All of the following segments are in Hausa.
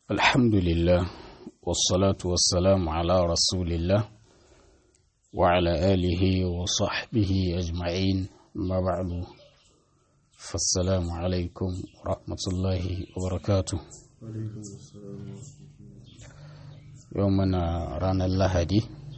الحمد لله والصلاة والسلام على رسول الله وعلى آله وصحبه أجمعين ما بعد فالسلام عليكم ورحمة الله وبركاته يومنا رانا اللهدي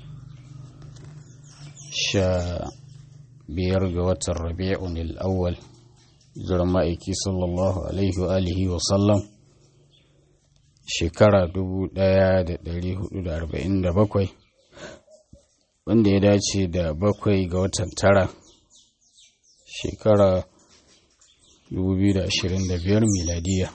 شا بيرجى الربيع الأول زرمائكي صلى الله عليه وآله وسلم shekara dubu ɗaya da ɗari hudu da arba'in da bakwai wanda ya dace da bakwai ga watan tara shekara dubu biyu da ashirin da biyar miladiya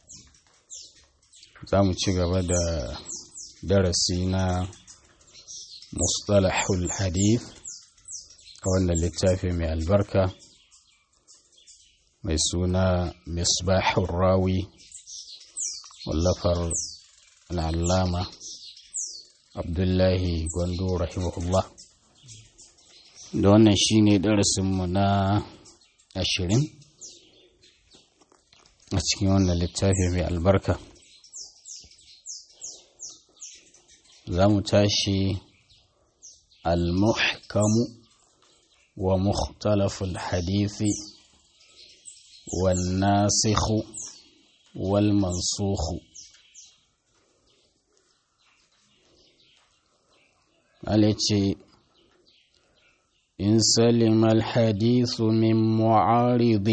za mu ci gaba da darasi na mustalahul hadith a wannan littafi mai albarka mai suna misbahul rawi wallafar al'allama abdullahi gwando rahimahullah da wannan shine darasinmu na ashirin a cikin wannan littafi mai albarka za mu tashi al-muhkamu wa mukhtalaful hadithi wal nasikhu والمنسوخ عليك إن سلم الحديث من معارض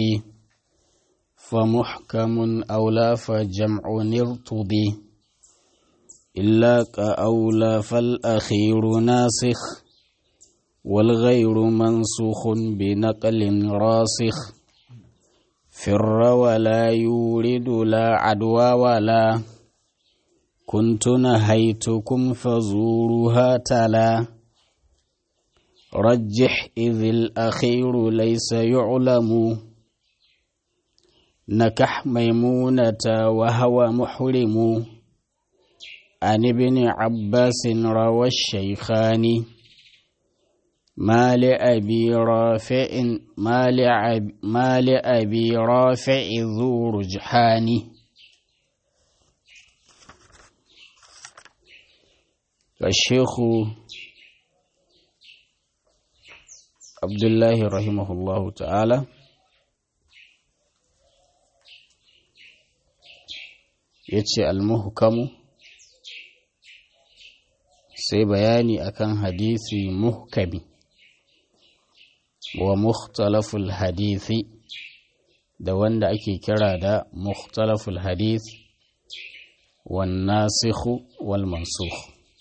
فمحكم أولى فجمع ارتضي إلا كأولى فالأخير ناسخ والغير منسوخ بنقل راسخ فر ولا يورد لا عدوى ولا كنت نهيتكم فزورها تلا رجح إذ الأخير ليس يعلم نكح ميمونة وهو محرم عن ابن عباس روى الشيخان ما لأبي رافع ما, لعب ما لأبي رافع ذو رجحان الشيخ عبد الله رحمه الله تعالى yace almuhkamu sai bayani akan hadisi muhkami wa mukhtalaful hadithi da wanda ake kira da mukhtalaful hadith wan nasikhu wal mansukh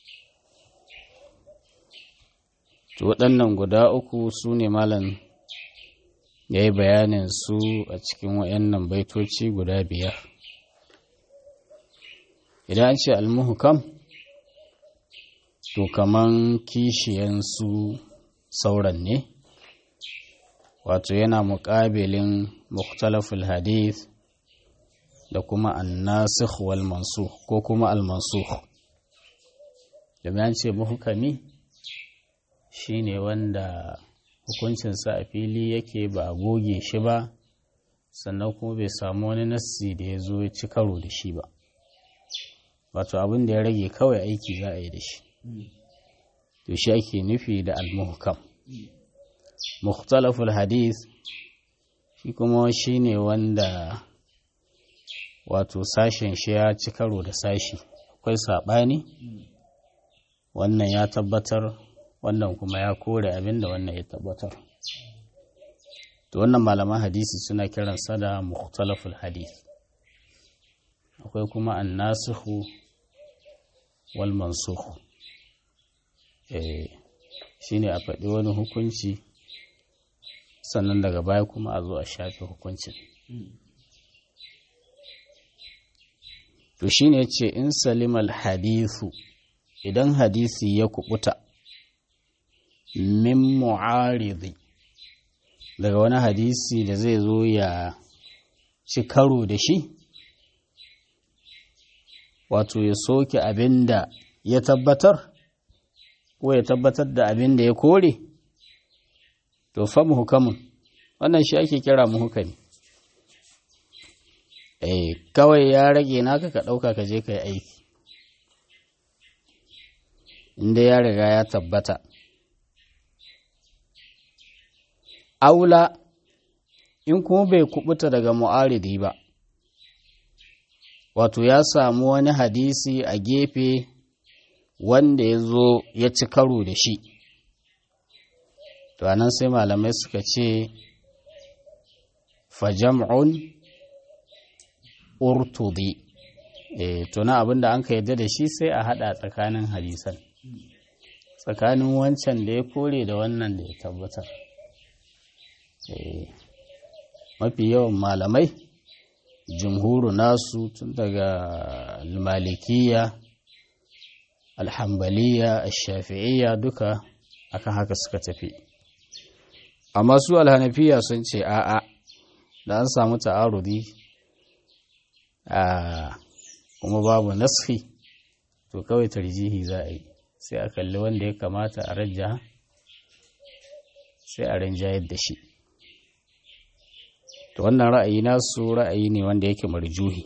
to waɗannan guda uku su ne malam ya yi bayanin su a cikin wayannan baitoci guda biyar idan an ce almuhkam to kaman kishiyan su sauran ne wato yana muƙabilin muktalaful hadith da kuma annasikh wal mansukh ko kuma al mansukh da ce muhkami shine wanda hukuncinsa a fili yake ba a goge shi ba sannan kuma bai samu wani nassi da ya zo ya ci karo da shi ba wato abin da ya rage kawai aiki za a yi da shi to shi ake nufi da al-muhkam mukhtalaful hadith shi kuma shi ne wanda wato sashen shi ya ci karo da sashi akwai saɓani wannan ya tabbatar wannan kuma ya kore abin da wannan ya tabbatar to wannan malaman hadisi suna kiransa da mukhtalaful hadith akwai kuma annasihu wal mansukh eh shine a faɗi wani hukunci sannan daga baya kuma a zo a shafe hukuncin to shine ce in salimal hadithu idan hadisi ya kubuta min mu'aridi daga wani hadisi da zai zo ya ci karo da shi wato ya soke abin da ya tabbatar ko ya tabbatar da abin da ya kore to fa muhukamun wannan shi ake kira muhukami eh kawai ya rage naka ka ɗauka ka je ka yi aiki inda ya riga ya tabbata aula in kuma bai kubuta daga mu'aridi ba wato ya samu wani hadisi a gefe wanda ya zo ya ci karo da shi to anan sai malamai suka ce fajam'un urtudi e, to na abinda an ka yadda da shi sai a hada tsakanin hadisan tsakanin wancan da ya kore da wannan da ya tabbatar e, mafi yawan malamai jumhuru nasu tun daga malikiya alhambaliya shafi'iyya duka akan haka suka tafi amma su alhanafiya sun ce a'a da an samu ta'arudi a kuma babu nasfi to kawai tarjihi za a yi sai a kalli wanda ya kamata a rajja sai a rinjayar da shi to wannan ra'ayi nasu ra'ayi ne wanda yake marjuhi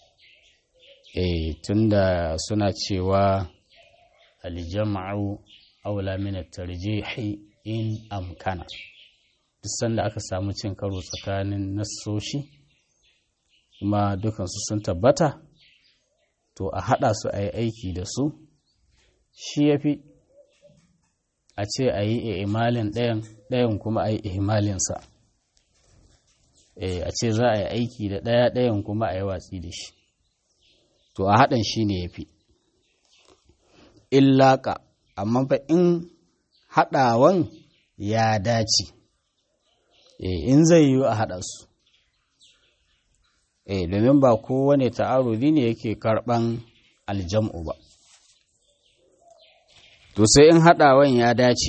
eh tunda suna cewa aljam'u aula min at-tarjihi in amkana duk sanda aka samu cin karo tsakanin nassoshi kuma dukansu sun tabbata to a haɗa su a yi aiki da su shi ya fi a ce a yi imalin ɗayan ɗayan kuma a yi imalinsa a ce za a yi aiki da ɗaya ɗayan kuma a yi watsi da shi to a haɗin shi ne ya fi illaka amma fa in haɗawan ya dace in zai yiwu a haɗa su eh domin ba kowane ta'arudi ne yake karɓan aljam'u ba to sai in haɗawan ya dace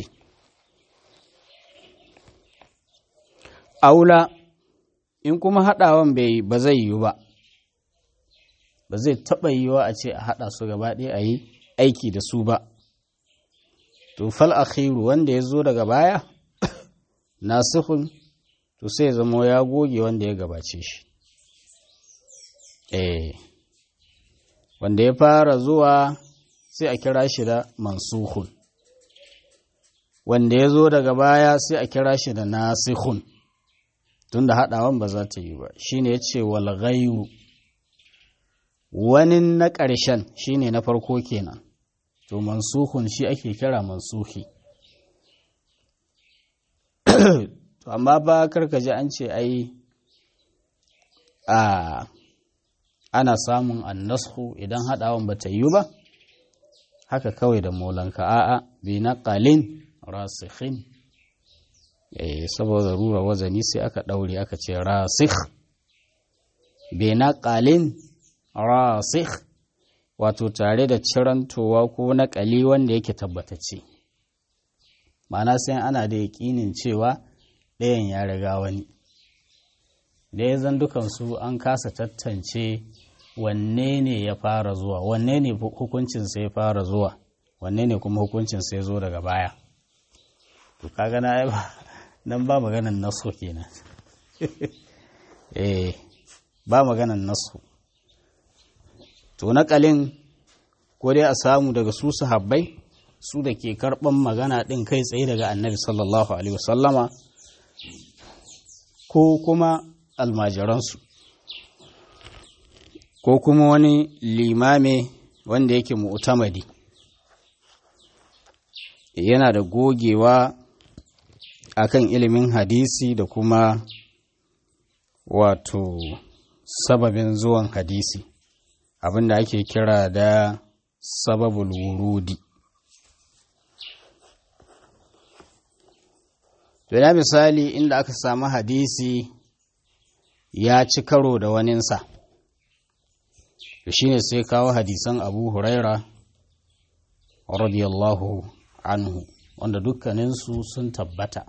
aula in kuma haɗawan bai ba zai yiwu ba ba zai taɓa yiwuwa a ce a haɗa su gaba ɗaya a yi aiki da su ba to fal akhiru wanda ya zo daga baya nasihun to sai zama ya goge wanda ya gabace shi eh wanda ya fara zuwa sai a kira shi da mansuhun wanda ya zo daga baya sai a kira shi da nasihun tunda haɗawan ba za ta yi ba shine ya ce walgayu wani na ƙarshen shine na farko kenan to mansuhun shi ake kira mansuhi to amma ba karkaji an ce ai a ana samun annashu idan haɗawan ba ta yi ba haka kawai da molanka a'a bi na ƙalin rasikhin eh saboda rura wazani sai aka ɗaure aka ce rasikh bi na ƙalin rasikh wato tare da cirantowa ko naƙali wanda yake tabbatacce ma'ana sai ana da yaƙinin cewa ɗayan ya riga wani da ya zan dukansu an kasa tattance wanne ne ya fara zuwa wanne ne hukuncinsa ya fara zuwa wanne ne kuma hukuncinsa ya zo daga baya to kaga na ba nan ba maganan nasu kenan eh ba maganan nasu to naƙalin ko dai a samu daga su sahabbai su da ke karɓan magana ɗin kai tsaye daga annabi sallallahu alaihi wasallama ko kuma almajiransu ko kuma wani limame wanda yake mu'tamadi yana da gogewa akan ilimin hadisi da kuma wato sababin zuwan hadisi abinda ake kira da sababul wurudi to ya misali inda aka samu hadisi ya ci karo da waninsa to shine sai kawo hadisan abu huraira radiyallahu anhu wanda dukkaninsu sun tabbata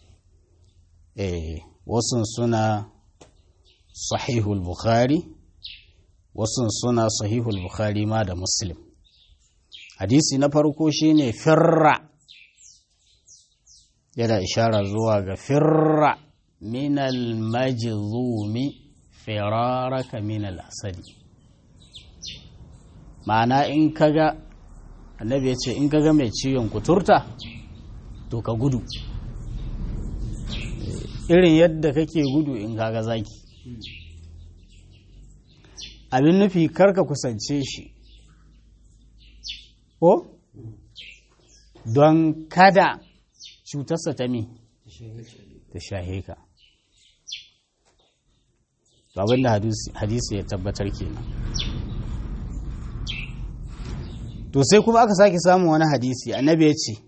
eh wasu suna sahihul bukhari wasu suna sahihul bukhari ma da muslim hadisi na farko shine firra yana ishara zuwa ga firra minal majzumi firaraka min al-asadi ma'ana in kaga annabi ya ce in kaga mai ciwon kuturta to ka gudu irin yadda kake gudu in kaga zaki abin nufi karka kusance shi ko don kada cutarsa ta mi ta shahe ka abinda hadisi ya tabbatar kenan to sai kuma aka sake samun wani hadisi annabi ya ce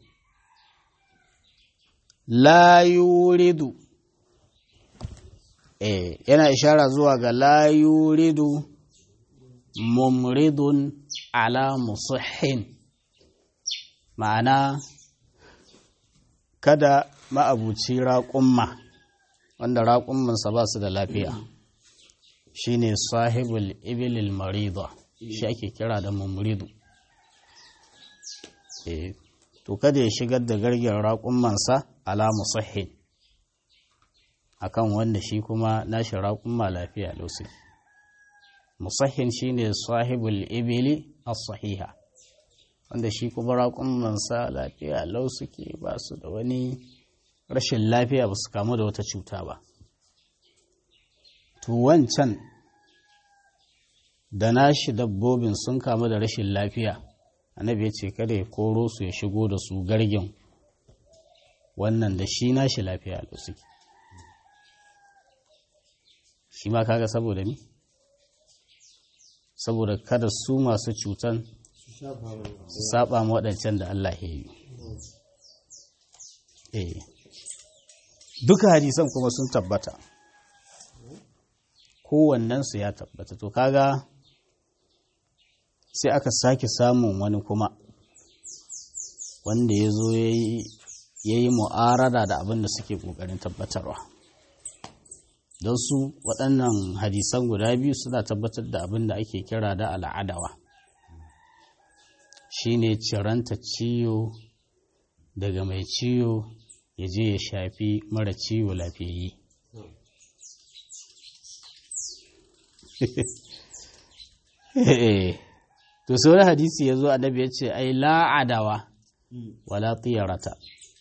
la yuridu eh yana ishara zuwa ga la yuridu mumridun ala musahhin ma'ana kada ma'abuci raƙumma wanda raƙummansa ba su da lafiya shine sahibul ibilil marida shi ake kira da mumridu eh to kada ya shigar da gargin raƙummansa ala musahhin akan wanda shi kuma nashi raƙumma lafiya lausi musahhin shine sahibul ibili as-sahiha wanda shi kuma raƙummansa lafiya lau suke ba su da wani rashin lafiya ba su kamu da wata cuta ba to wancan da nashi dabbobin sun kamu da rashin lafiya annabi ya ce kada ya koro su ya shigo da su gargin wannan da shi nashi lafiya lau suke shi ma kaga saboda mi saboda kada su masu cutan su saba ma waɗancan da Allah ya yi eh duka hadisan kuma sun tabbata kowannensu ya tabbata to kaga sai aka sake samun wani kuma wanda ya zo ya yi mu'arada da abin da suke ƙoƙarin tabbatarwa don su waɗannan hadisan guda biyu suna tabbatar da abin da ake kira da al'adawa shine ciranta ciwo daga mai ciwo ya je ya shafi mara ciwo lafiyayye to sai wani hadisi ya zo annabi ya ce ai la'adawa wala tiyarata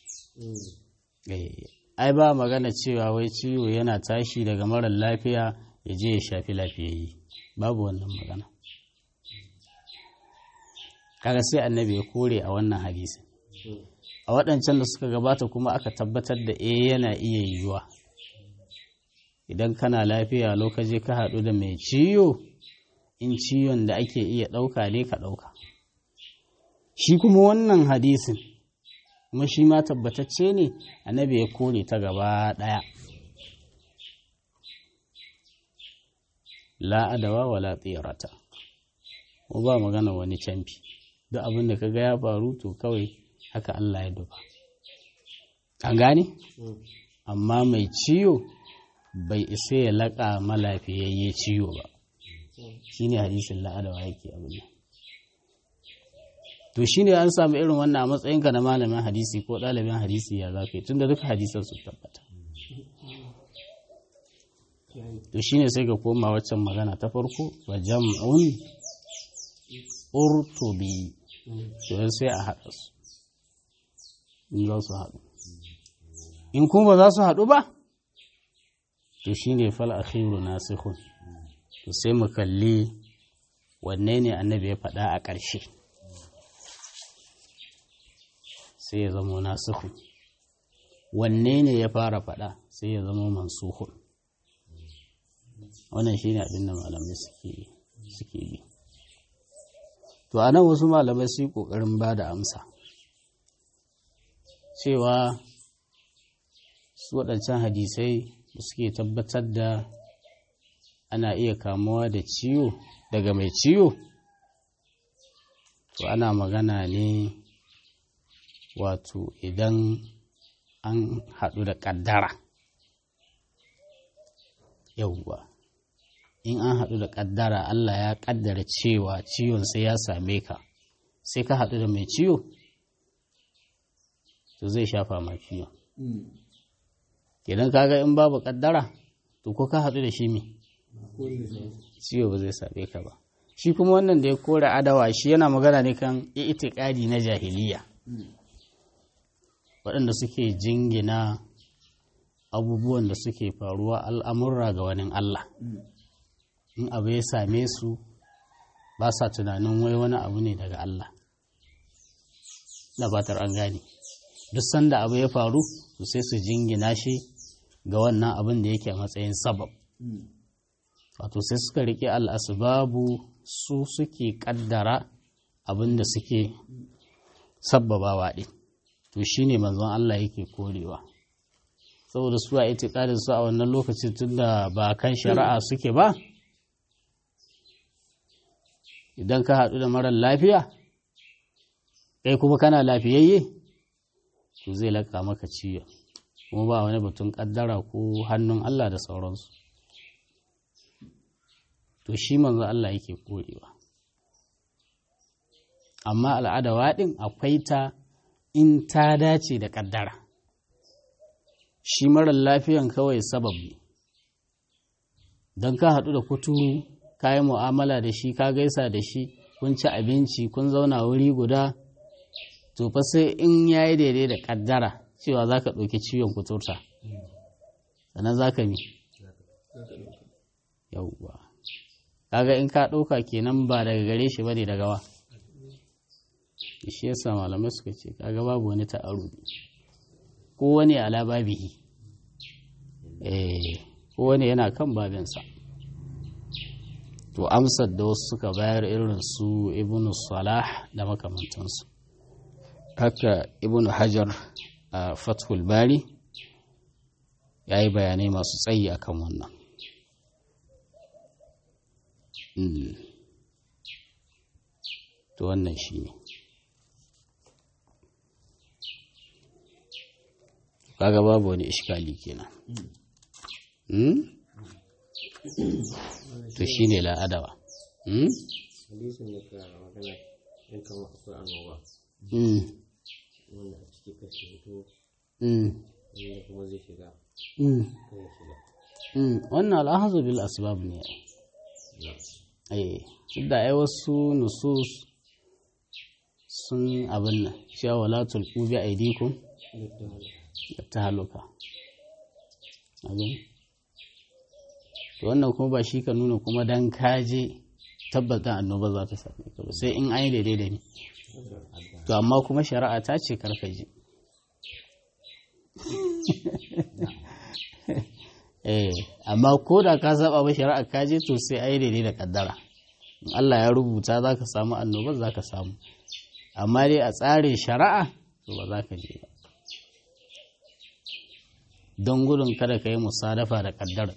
ai ba magana cewa wai ciwo yana tashi daga mara lafiya ya je ya shafi lafiyayye babu wannan magana kaga sai annabi ya kore a wannan hadisi a waɗancan da suka gabata kuma aka tabbatar da eh yana iya yiwuwa idan kana lafiya lokaci ka haɗu da mai ciwo in ciwon da ake iya ɗauka ne ka ɗauka shi kuma wannan hadisin kuma shi ma tabbatacce ne annabi ya kore ta gaba ɗaya la'adawa wa la tsirata ko ba magana wani camfi duk abin da kaga ya faru to kawai haka Allah ya duba an gane amma mai ciwo bai isa ya laƙa malafiyayye ciwo ba shine hadisin la'adawa yake abin nan to shine an samu irin wannan a matsayinka na malamin hadisi ko ɗalibin hadisi ya za ka yi tunda duka hadisan su tabbata to shine sai ka koma waccan magana ta farko wa jam'un urtubi to sai a haɗa su in za su haɗu in kuma ba za su haɗu ba to shine fal akhiru nasikhun to sai mu kalli wanne ne annabi ya faɗa a ƙarshe sai ya zama nasikhun wanne ne ya fara faɗa sai ya zama mansuhun wannan shine abin da malamai suke bi to a nan wasu malamai su yi ƙoƙarin ba da amsa cewa su waɗancan hadisai da suke tabbatar da ana iya kamuwa da ciwo daga mai ciwo to ana magana ne wato idan an haɗu da ƙaddara yauwa in an haɗu da ƙaddara Allah ya ƙaddara cewa ciwon sai ya same ka sai ka haɗu da mai ciwo to zai shafa ma ciwon idan kaga in babu ƙaddara to ko ka haɗu da shi me ciwo ba zai same ka ba shi kuma wannan da ya kore adawa shi yana magana ne kan itikadi na jahiliya waɗanda suke jingina abubuwan da suke faruwa al'amurra ga wani Allah in abu ya same su ba sa tunanin wai wani abu ne daga Allah na batar an gane duk sanda abu ya faru to sai su jingina shi ga wannan abin da yake a matsayin sabab wato sai suka riƙe al'asbabu su suke ƙaddara abin da suke sabbabawa ɗin to shi ne manzon Allah yake korewa saboda su a itikadin su a wannan lokacin tun da ba kan shari'a suke ba idan ka haɗu da marar lafiya kai kuma kana lafiyayye to zai laka maka ciwo kuma ba wani batun ƙaddara ko hannun Allah da sauransu to shi manzo Allah yake korewa amma al'ada waɗin akwai ta in ta dace da ƙaddara shi marar lafiyan kawai sabab ne don ka haɗu da kuturu ka yi mu'amala da shi ka gaisa da shi kun ci abinci kun zauna wuri guda to fa sai in ya yi daidai da ƙaddara cewa za ka ɗauki ciwon kuturta sannan za ka mi yauwa kaga in ka ɗauka kenan ba daga gare shi ba ne daga wa shi yasa malamai suka ce kaga babu wani ta'arudi ko wani ala babihi eh ko wani yana kan babinsa to amsar da wasu suka bayar irin su ibnu salah da makamantansu haka ibnu hajar a fathul bari ya yi bayanai masu tsayi akan wannan to wannan shi ne kaga babu wani ishkali kenan to shi ne la'adawa hadisin da ka magana in kama akwai annoba wanda a ciki ka fito wanda kuma zai shiga kai ya shiga wannan al'ahazu bil asbab ne eh duk da ai wasu nusus sun abin nan cewa wala tulqu bi aydikum ta haluka abin to wannan kuma ba shi ka nuna kuma dan kaje tabbata annoba za ta same ka ba sai in an yi daidai da ni to amma kuma shari'a ta ce karkaje eh amma ko da ka saba ba shari'a ka je to sai ai daidai da kaddara in Allah ya rubuta za ka samu annobar za ka samu amma dai a tsarin shari'a to ba za ka je ba don gudun kada ka yi musadafa da kaddara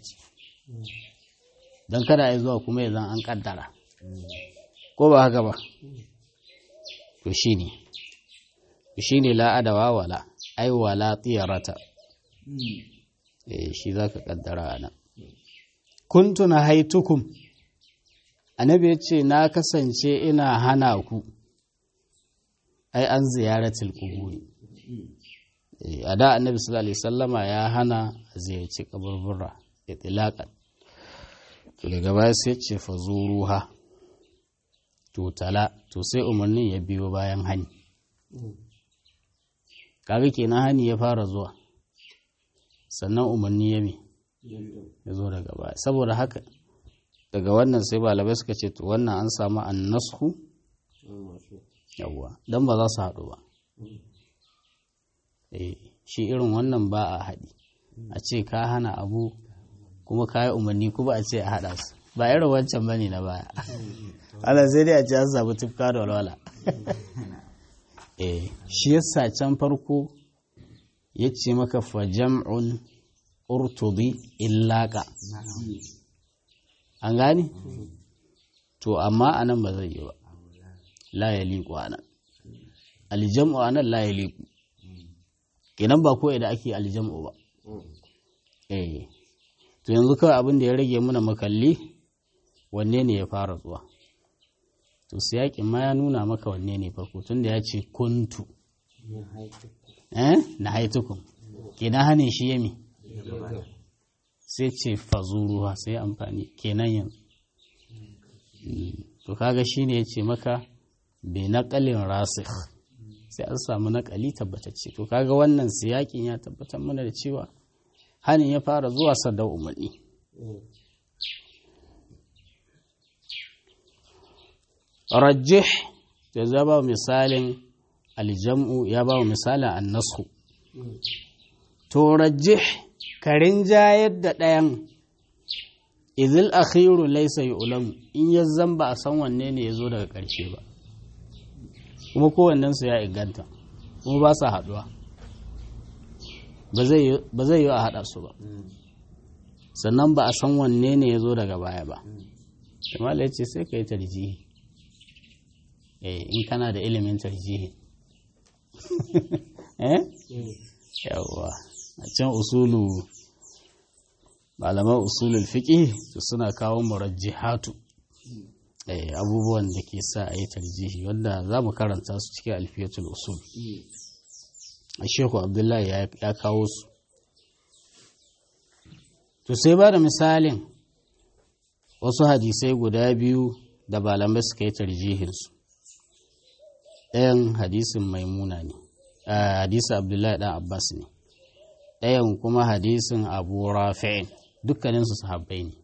don kada a yi zuwa kuma ya zan an kaddara ko ba haka ba to shi ne shi ne la'adawa wala ai wala tsiyarata shi za ka kaddara a nan kuntu na haitukum annabi ya ce na kasance ina hana ku ai an ziyaratul kuburi a da annabi sallallahu alaihi sallama ya hana a ziyarci kaburbura itlaqan to daga baya sai ce fa zuruha to tala to sai umarnin ya biyo bayan hani kaga kenan hani ya fara zuwa sannan umarni ya mi ya zo daga baya saboda haka daga wannan sai balabai suka ce to wannan an samu an nasku yawwa don ba za su haɗu ba shi irin wannan ba a haɗi a ce ka hana abu kuma ka yi umarni kuma a ce a haɗa su ba irin wancan bane na baya ana sai dai a ce an samu tufka da walwala shi yasa can farko ya ce maka fa jam'un urtudi illaka an gani to amma anan ba zai yi ba la ya liku anan aljam'u anan la ya liku kenan ba ko da ake aljam'u ba eh to yanzu kawai abin da ya rage muna makalli wanne ne ya fara zuwa to siyakin ma ya nuna maka wanne ne farko tunda ya ce kuntu na haitukum kenan hane shi yami sai ce fazuruwa sai amfani kenan yanzu to kaga shine ya ce maka bai naƙalin rasikh sai an samu naƙali tabbatacce to kaga wannan siyakin ya tabbatar mana da cewa hanin ya fara zuwa sadar umarni rajih da za ba misalin aljam'u ya ba misalin annasu to rajih karin jayar da ɗayan izil akhiru laisa yu'lam in ya zamba a san wanne ne ya zo daga ƙarshe ba kuma kowannensu ya inganta kuma ba sa haɗuwa ba zai yi a haɗa su ba sannan ba a san wanne ne ya zo daga baya ba kamala ya ce sai ka yi tarjihi in kana da ilimin tarjihi yawwa a can usulu malaman usulul fiqh suna kawo murajjihatu abubuwan da ke sa a yi tarjihi wanda za mu karanta su cikin alfiyatul usul a shehu abdullahi ya kawo su to sai ba da misalin wasu hadisai guda biyu da malamai suka yi tarjihinsu ɗayan hadisin maimuna ne hadisin abdullahi ɗan abbas ne ɗayan kuma hadisin abu rafi'in dukkaninsu sahabbai ne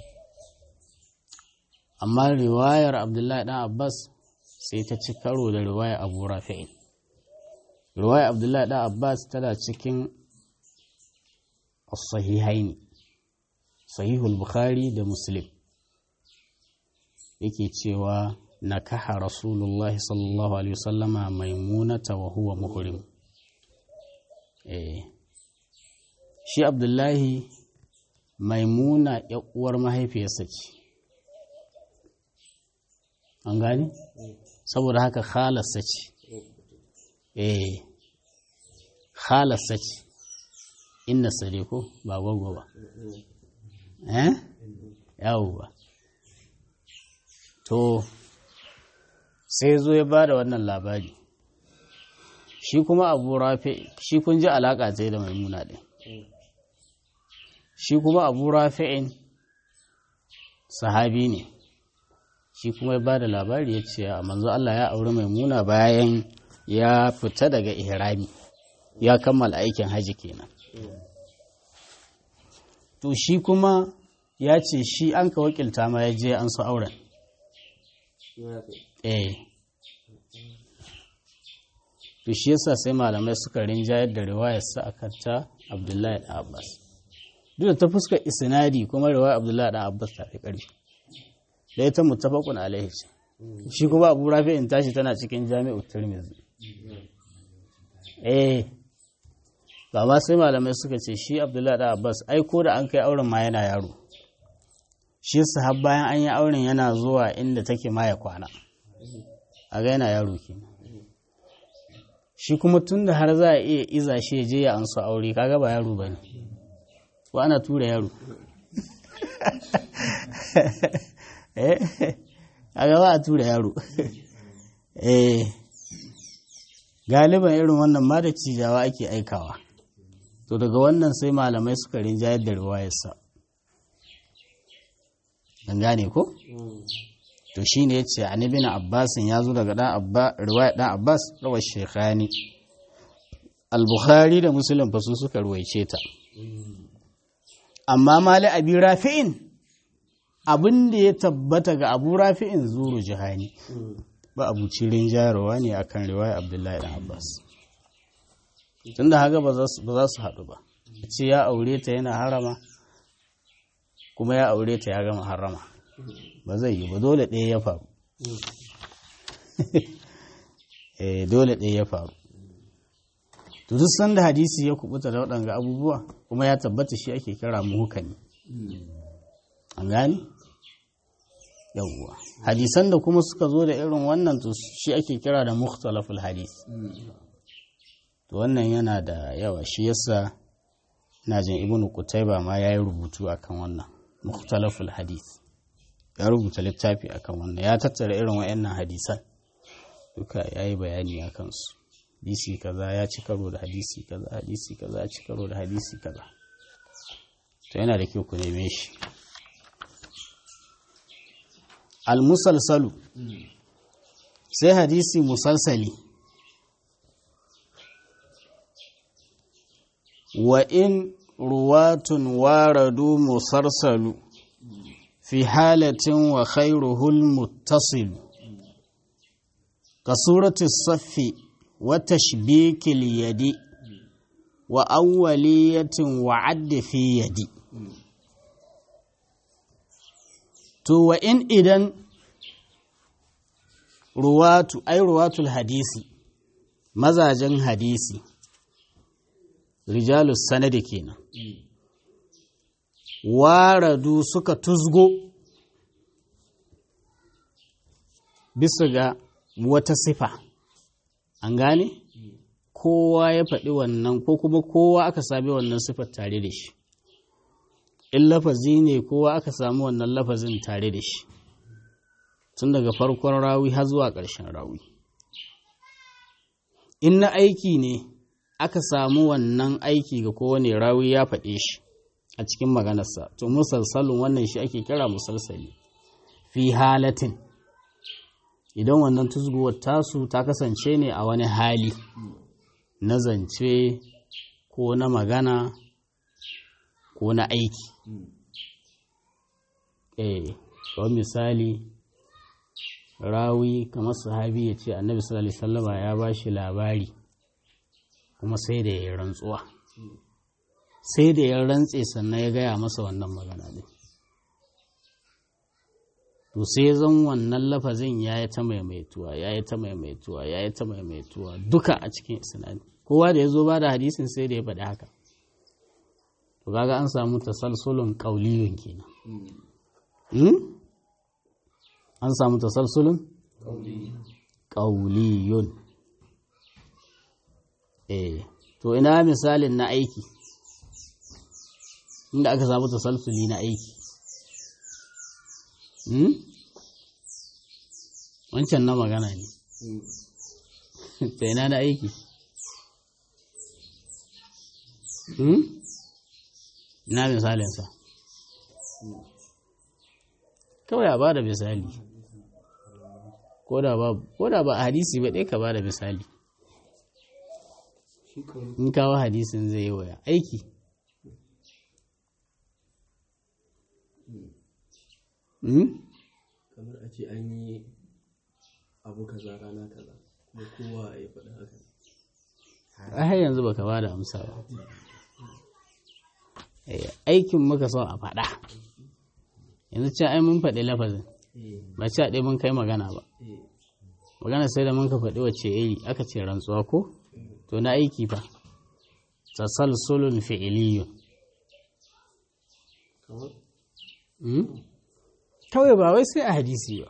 amma riwayar abdullahi ɗan abbas sai ta ci karo da riwayar abu rafi'in riwayar abdullahi ɗan abbas tana cikin sahihaini sahihul bukhari da muslim yake cewa nakaha rasulullahi sallallahu alaihi wasallama maimunata wa huwa muhrim eh shi abdullahi maimuna uwar mahaifiyarsa ce an gani saboda haka khalarsa ce eh khalarsa ce inna sare ko ba gwagwa ba eh yawwa to sai zo ya ba da wannan labari shi kuma abu rafi shi kun ji alaƙa ta da maimuna ɗin shi kuma abu rafi'in sahabi ne shi kuma ya ba da labari ya ce a manzo Allah ya auri maimuna bayan ya fita daga ihrami ya kammala aikin haji kenan to shi kuma ya ce shi an ka wakilta ma ya je an su auren eh to shi yasa sai malamai suka rinjayar da riwayarsa a ta abdullahi da abbas duk da ta fuska isnadi kuma riwayar abdullahi da abbas ta fi ƙarfi da ita muttafaqun alaihi ce shi kuma abu rafi in tashi tana cikin jami'u tirmidhi eh ba ma sai malamai suka ce shi abdullahi da abbas ai ko da an kai auren ma yana yaro shi yasa har bayan an yi auren yana zuwa inda take ma ya kwana a ga yana yaro kenan shi kuma tun da har za a iya iza shi ya je ya ansu aure kaga ba yaro ba ne ko ana tura yaro a gaba a tura yaro galiban irin wannan ma da cijawa ake aikawa to daga wannan sai malamai suka rinjayar da riwayarsa an gane ko? to shi ne ya ce a nibin abbasin ya zo daga riwayar ɗan abbas rawar shekhani al-bukhari da musulun fasu suka ruwaice ta amma mali abi rafi'in abin da ya tabbata ga abu rafi'in zuru jihani ba abu cirin jarawa ne akan riwayar abdullahi ɗan abbas tun da haka ba za su haɗu ba ce ya aure ta yana harama kuma ya aure ta ya gama harama ba zai yi ba dole ɗaya ya faru eh dole ɗaya ya faru to duk sanda hadisi ya kubuta da waɗanga abubuwa kuma ya tabbata shi ake kira muhukami an gani yawwa hadisan da kuma suka zo da irin wannan to shi ake kira da mukhtalaful hadis to wannan yana da yawa shi yasa ina jin ibnu qutayba ma yayi rubutu akan wannan mukhtalaful hadis ya rubuta littafi akan wannan ya tattara irin wayannan hadisan duka yayi bayani akan su hadisi kaza ya ci karo da hadisi kaza hadisi kaza ya ci karo da hadisi kaza to yana da kyau ku neme shi al-musalsalu sai hadisi musalsali wa in ruwatun waradu musarsalu fi halatin wa khairuhul muttasilu ka surati saffi wa tashbikil yadi wa awwaliyatin wa adda fi yadi to wa in idan ruwatu ai ruwatul hadisi mazajen hadisi rijalus sanadi kenan waradu suka tuzgo bisa ga wata sifa an gane kowa ya faɗi wannan ko kuma kowa aka sami wannan sifar tare da shi in lafazi ne kowa aka sami wannan lafazin tare da shi tun daga farkon rawi har zuwa ƙarshen rawi in na aiki ne aka samu wannan aiki ga kowane rawi ya faɗe shi a cikin maganarsa to musalsalin wannan shi ake kira musalsali fi halatin idan wannan tuzguwar tasu ta kasance ne a wani hali na zance ko na magana ko na aiki eh kawai misali rawi kamar sahabi ya ce annabi sallallahu alaihi wasallama ya ba shi labari kuma sai da ya rantsuwa sai da ya rantse sannan ya gaya masa wannan magana ne to sai zan wannan lafazin ya yi ta maimaituwa ya yi ta maimaituwa ya yi ta maimaituwa duka a cikin isnadi kowa da ya zo ba da hadisin sai da ya faɗi haka to kaga an samu tasalsulun qauliyun kenan an samu tasalsulun qauliyun eh to ina misalin na aiki inda aka samu tasalsuli na aiki wancan na magana ne ta ina na aiki ina misalinsa kawai a ba da misali ko da ba a hadisi ba ɗaya ka ba da misali in kawo hadisin zai yi waya aiki kamar a ce an yi abu kaza rana kaza kuma kowa ya faɗi haka a har yanzu baka ba da amsa ba aikin muka son a faɗa yanzu ce ai mun faɗi lafazin ba ce a ɗaya mun kai magana ba magana sai da mun ka faɗi wacce iri aka ce rantsuwa ko to na aiki fa tasalsulun fi'iliyun kawai ba wai sai a hadisi ba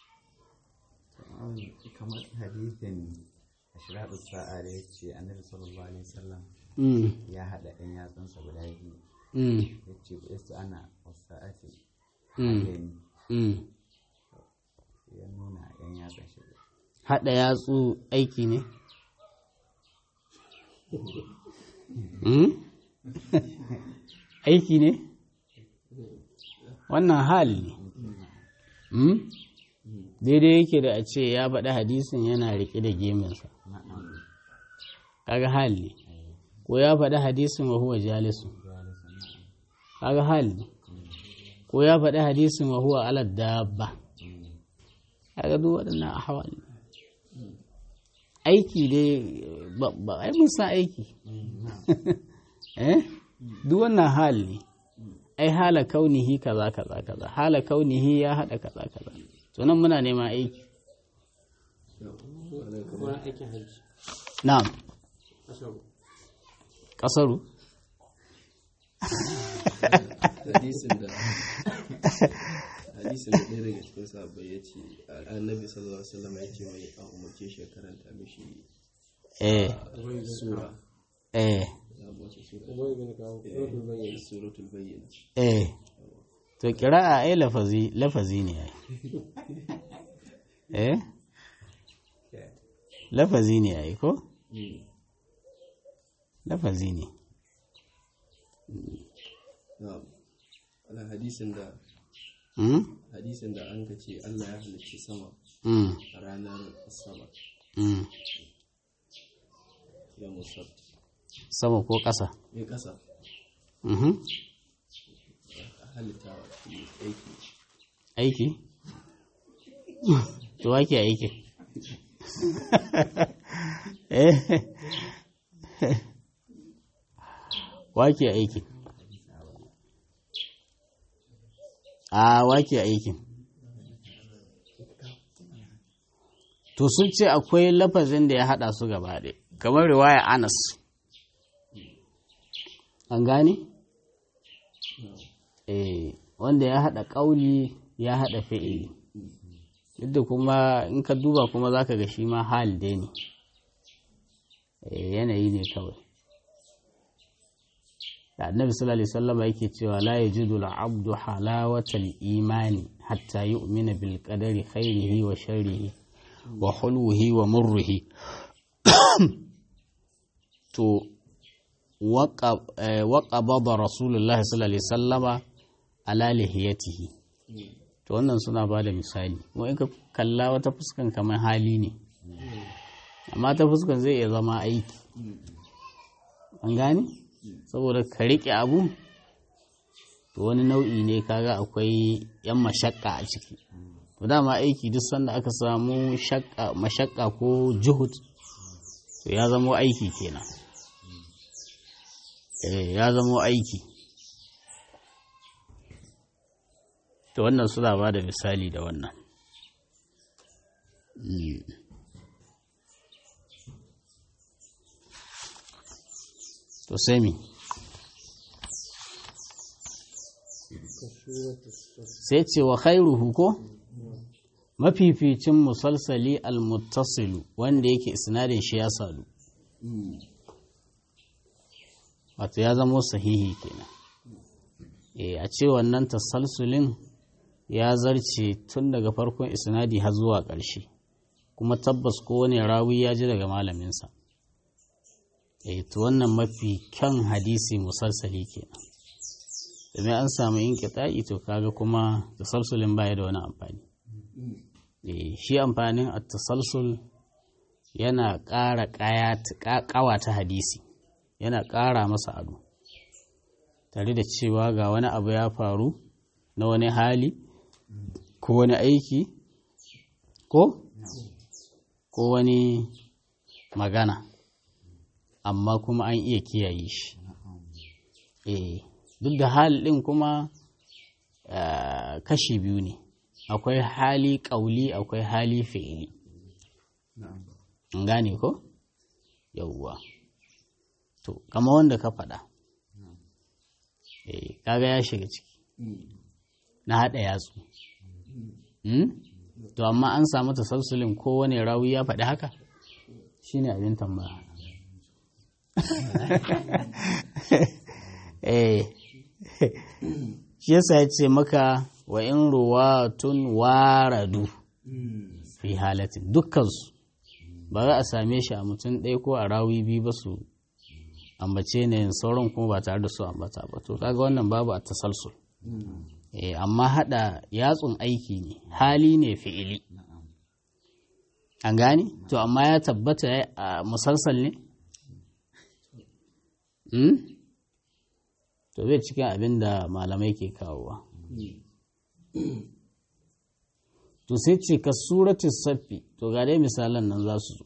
kamar hadisin ashiratu sa'a da ya ce annabi sallallahu alaihi wasallam ya haɗa ɗan yatsunsa guda biyu ya ce ba su ana wasa'ati ya nuna ɗan yatsun shi haɗa yatsu aiki ne aiki ne wannan hal ne daidai yake da a ce ya faɗi hadisin yana riƙe da geminsa kaga hal ne ko ya faɗi hadisin wa huwa jalisu kaga hal ne ko ya faɗi hadisin wa huwa ala dabba kaga duk waɗannan ahwal ne aiki dai ba ai mun san aiki eh duk wannan hal ne ai hala kaunihi kaza kaza kaza hala kaunihi ya hada kaza kaza to nan muna neman aiki kamar aikin hajji na'am asabu kasaru hadisin da hadisin da ɗaya daga cikin sahabbai ya ce annabi sallallahu alaihi wasallam ya ce mai an umarce shi ya karanta mishi eh sura eh suratul bayyana eh to kira'a ai lafazi lafazi ne ai eh lafazi ne ai ko lafazi ne na'am ala hadisin da mm? hadisin da an ka ce Allah ya halicci sama Mm. a ranar asabar Mm. ya musab sama ko ƙasa ya kasa Mhm. a halittawa shi aiki aiki to wake aiki eh wake aiki a wake aikin to sun ce akwai lafazin da ya hada su gaba ɗaya kamar riwaya anas an gane? eh wanda ya hada ƙauli ya hada fi'ili duk da kuma in ka duba kuma za ka ga shi ma hal dai ne Eh, yanayi ne kawai da annabi sallallahu alaihi wasallam yake cewa la yajidu al-abdu halawatal imani hatta yu'mina bil qadari khairihi wa sharrihi wa hulwihi wa murrihi to waƙababa rasulullahi sallallahu alaihi sallama ala lihiyatihi to wannan suna ba da misali kuma in ka kalla wata fuskan kamar hali ne amma ta fuskan zai iya zama aiki an gane saboda ka riƙe abu to wani nau'i ne kaga akwai yan mashakka a ciki to dama aiki duk sanda aka samu shakka mashakka ko juhud to ya zama aiki kenan eh ya zama aiki to wannan suna ba da misali da wannan Mm. to sai mi sai ce wa khairuhu ko mafificin musalsali al-muttasilu wanda yake isnadin shi ya sadu wato ya zamo sahihi kenan e a ce wannan tasalsulin ya zarce tun daga farkon isnadi har zuwa ƙarshe kuma tabbas kowane rawi ya ji daga malaminsa e to wannan mafi kyan hadisi musalsali kenan domin an samu yin kita'i to kaga kuma tasalsulin baya da wani amfani e shi amfanin a tasalsul yana ƙara ƙawata hadisi yana ƙara masa ado tare da cewa ga wani abu ya faru na wani hali ko wani aiki ko ko wani magana amma kuma an iya kiyaye shi eh duk da hal ɗin kuma kashi biyu ne akwai hali ƙauli akwai hali fi'ili gane ko yauwa to kama wanda ka faɗa eh kaga ya shiga ciki na haɗa yatsu to amma an samu tasalsulin kowane rawi ya faɗi haka shine abin tambaya eh shi yasa ya ce maka wa in ruwatun waradu fi halatin dukkansu ba za a same shi a mutum ɗaya ko a rawi biyu ba su ambace ne sauran kuma ba tare da su ambata ba to kaga wannan babu a tasalsul eh amma hada yatsun aiki ne hali ne fi'ili an gani to amma ya tabbata a musalsal ne hmm? to bai cikin abin da malamai ke kawowa to sai ce ka suratul saffi to ga dai misalan nan za su zo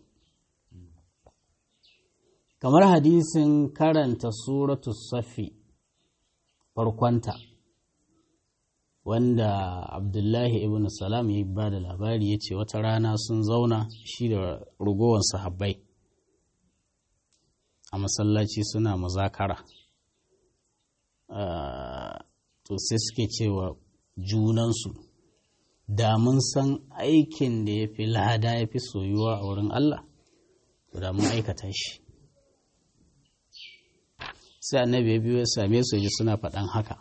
kamar hadisin karanta suratul saffi farkonta wanda abdullahi ibn salam ya ba da labari ya ce wata rana sun zauna shi da rugowar sahabbai a masallaci suna muzakara to sai suke cewa junansu da mun san aikin da ya fi lada ya fi soyuwa a wurin Allah to da mun aikata shi sai annabi ya biyo ya same su ji suna faɗan haka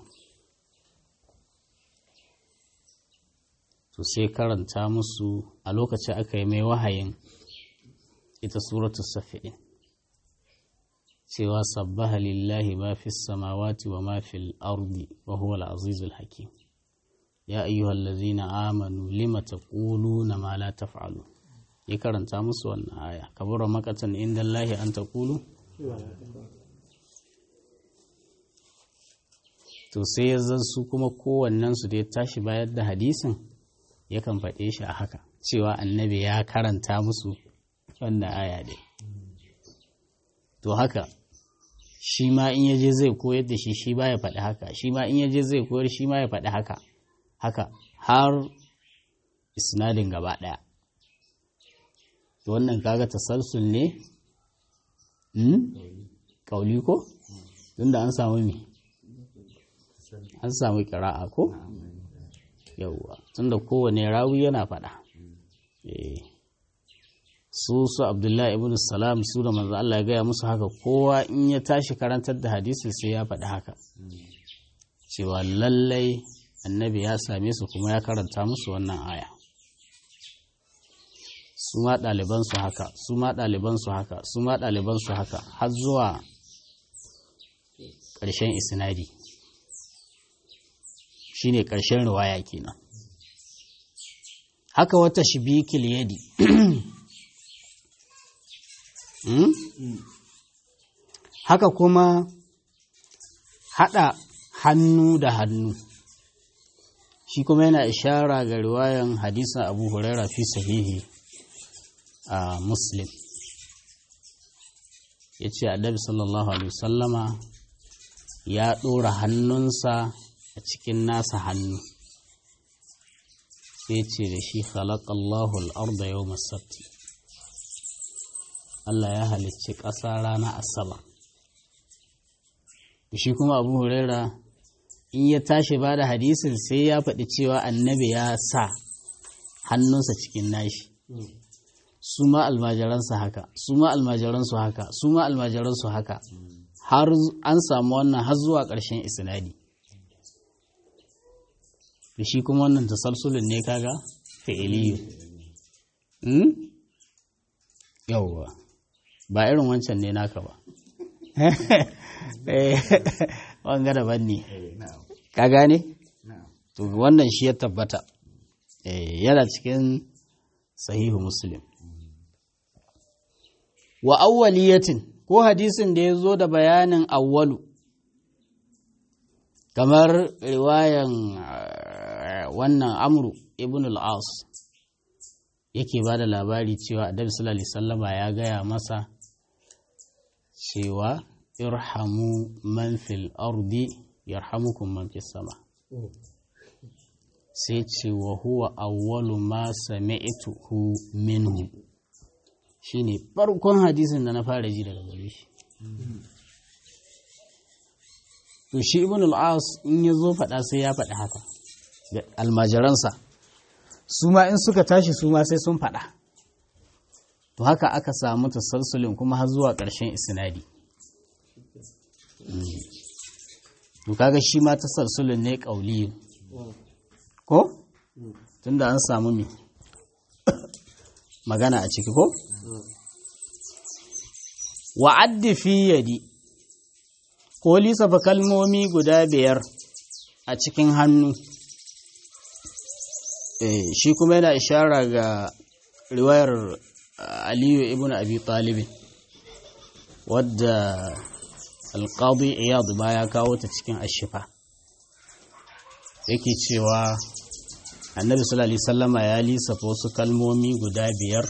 to sai karanta musu a lokacin aka yi mai wahayin ita suratul safi'in cewa sabbaha lillahi ma fi samawati wa ma fil ardi wa huwa al-azizul hakim ya ayyuhal ladzina amanu lima taquluna ma la taf'alun ya karanta musu wannan aya kabura makatan inda Allahi an taqulu to sai ya zan su kuma kowannen su da ya tashi bayar da hadisin yakan faɗe shi a haka cewa annabi ya karanta musu wannan aya dai to haka shi ma in yaje zai koyar da shi shi ba ya faɗi haka shi ma in yaje zai koyar shi ma ya faɗi haka haka har isnadin gaba ɗaya to wannan kaga tasalsul ne ƙauli ko tunda an samu me an samu ƙira'a ko yauwa tunda kowane rawi yana faɗa su su abdullahi ibn salam su da manzo Allah ya gaya musu haka kowa in ya tashi karantar da hadisi sai ya faɗi haka cewa lallai annabi ya same su kuma ya karanta musu wannan aya su ma ɗalibansu haka su ma ɗalibansu haka su ma ɗalibansu haka har zuwa ƙarshen isnadi shine ƙarshen riwaya kenan haka wata shibikil yadi haka kuma haɗa hannu da hannu shi kuma yana ishara ga riwayan hadisin abu huraira fi sahihi a muslim ya ce annabi sallallahu alaihi wasallama ya ɗora hannunsa a cikin nasa hannu sai ce da shi khalaqallahu al-arda yawm as-sabt Allah ya halicci ƙasa rana asabar shi kuma abu huraira in ya tashi ba da hadisin sai ya faɗi cewa annabi ya sa hannunsa cikin nashi su ma almajiransa haka su ma almajiransu haka su ma almajiransu haka har an samu wannan har zuwa ƙarshen isnadi da shi kuma wannan tasalsulun ne kaga fi'iliyu yauwa ba irin wancan ne naka ba wanga daban ne ka gane to wannan shi ya tabbata yana cikin sahihu muslim wa awwaliyatin ko hadisin da ya zo da bayanin awwalu kamar riwayan wannan amru ibn al-as yake ba da labari cewa annabi sallallahu alaihi wasallama ya gaya masa cewa irhamu man fil ardi yarhamukum man fis sama sai ce wa huwa awwalu ma sami'tuhu minhu shine farkon hadisin da na fara ji daga gare shi to shi ibn al-as in ya zo faɗa sai ya faɗi haka da almajiransa su ma in suka tashi su ma sai sun faɗa to haka aka samu tasalsulin kuma har zuwa ƙarshen isnadi to kaga shi ma tasalsulin ne ƙauli ko tunda an samu mi magana a ciki ko wa'addi fi yadi ko lissafa kalmomi guda biyar a cikin hannu shi kuma yana ishara ga riwayar aliyu ibn abi talibin wadda alƙadu iyad ba ya kawo ta cikin ashifa yake cewa annabi sallallahu alaihi sallama ya lissafa wasu kalmomi guda biyar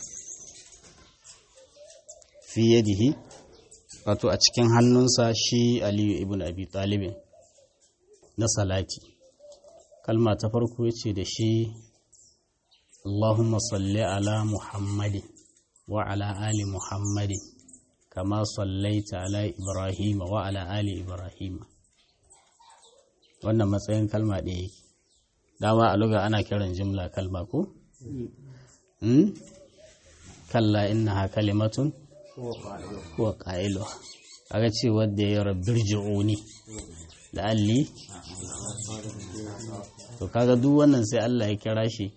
fi yadihi wato a cikin hannunsa shi aliyu ibn abi talibin na salati kalma ta farko ya ce da shi Allahumma salli ala Muhammadin wa ala ali Muhammadin kama sallaita ala Ibrahim wa ala ali Ibrahim wannan matsayin kalma ɗaya yake dama a luga ana kiran jimla kalma ko? kalla innaha kalimatun huwa ƙa'ilu kaga ce wadda ya rabbir ji'uni da alli to kaga duk wannan sai Allah ya kira shi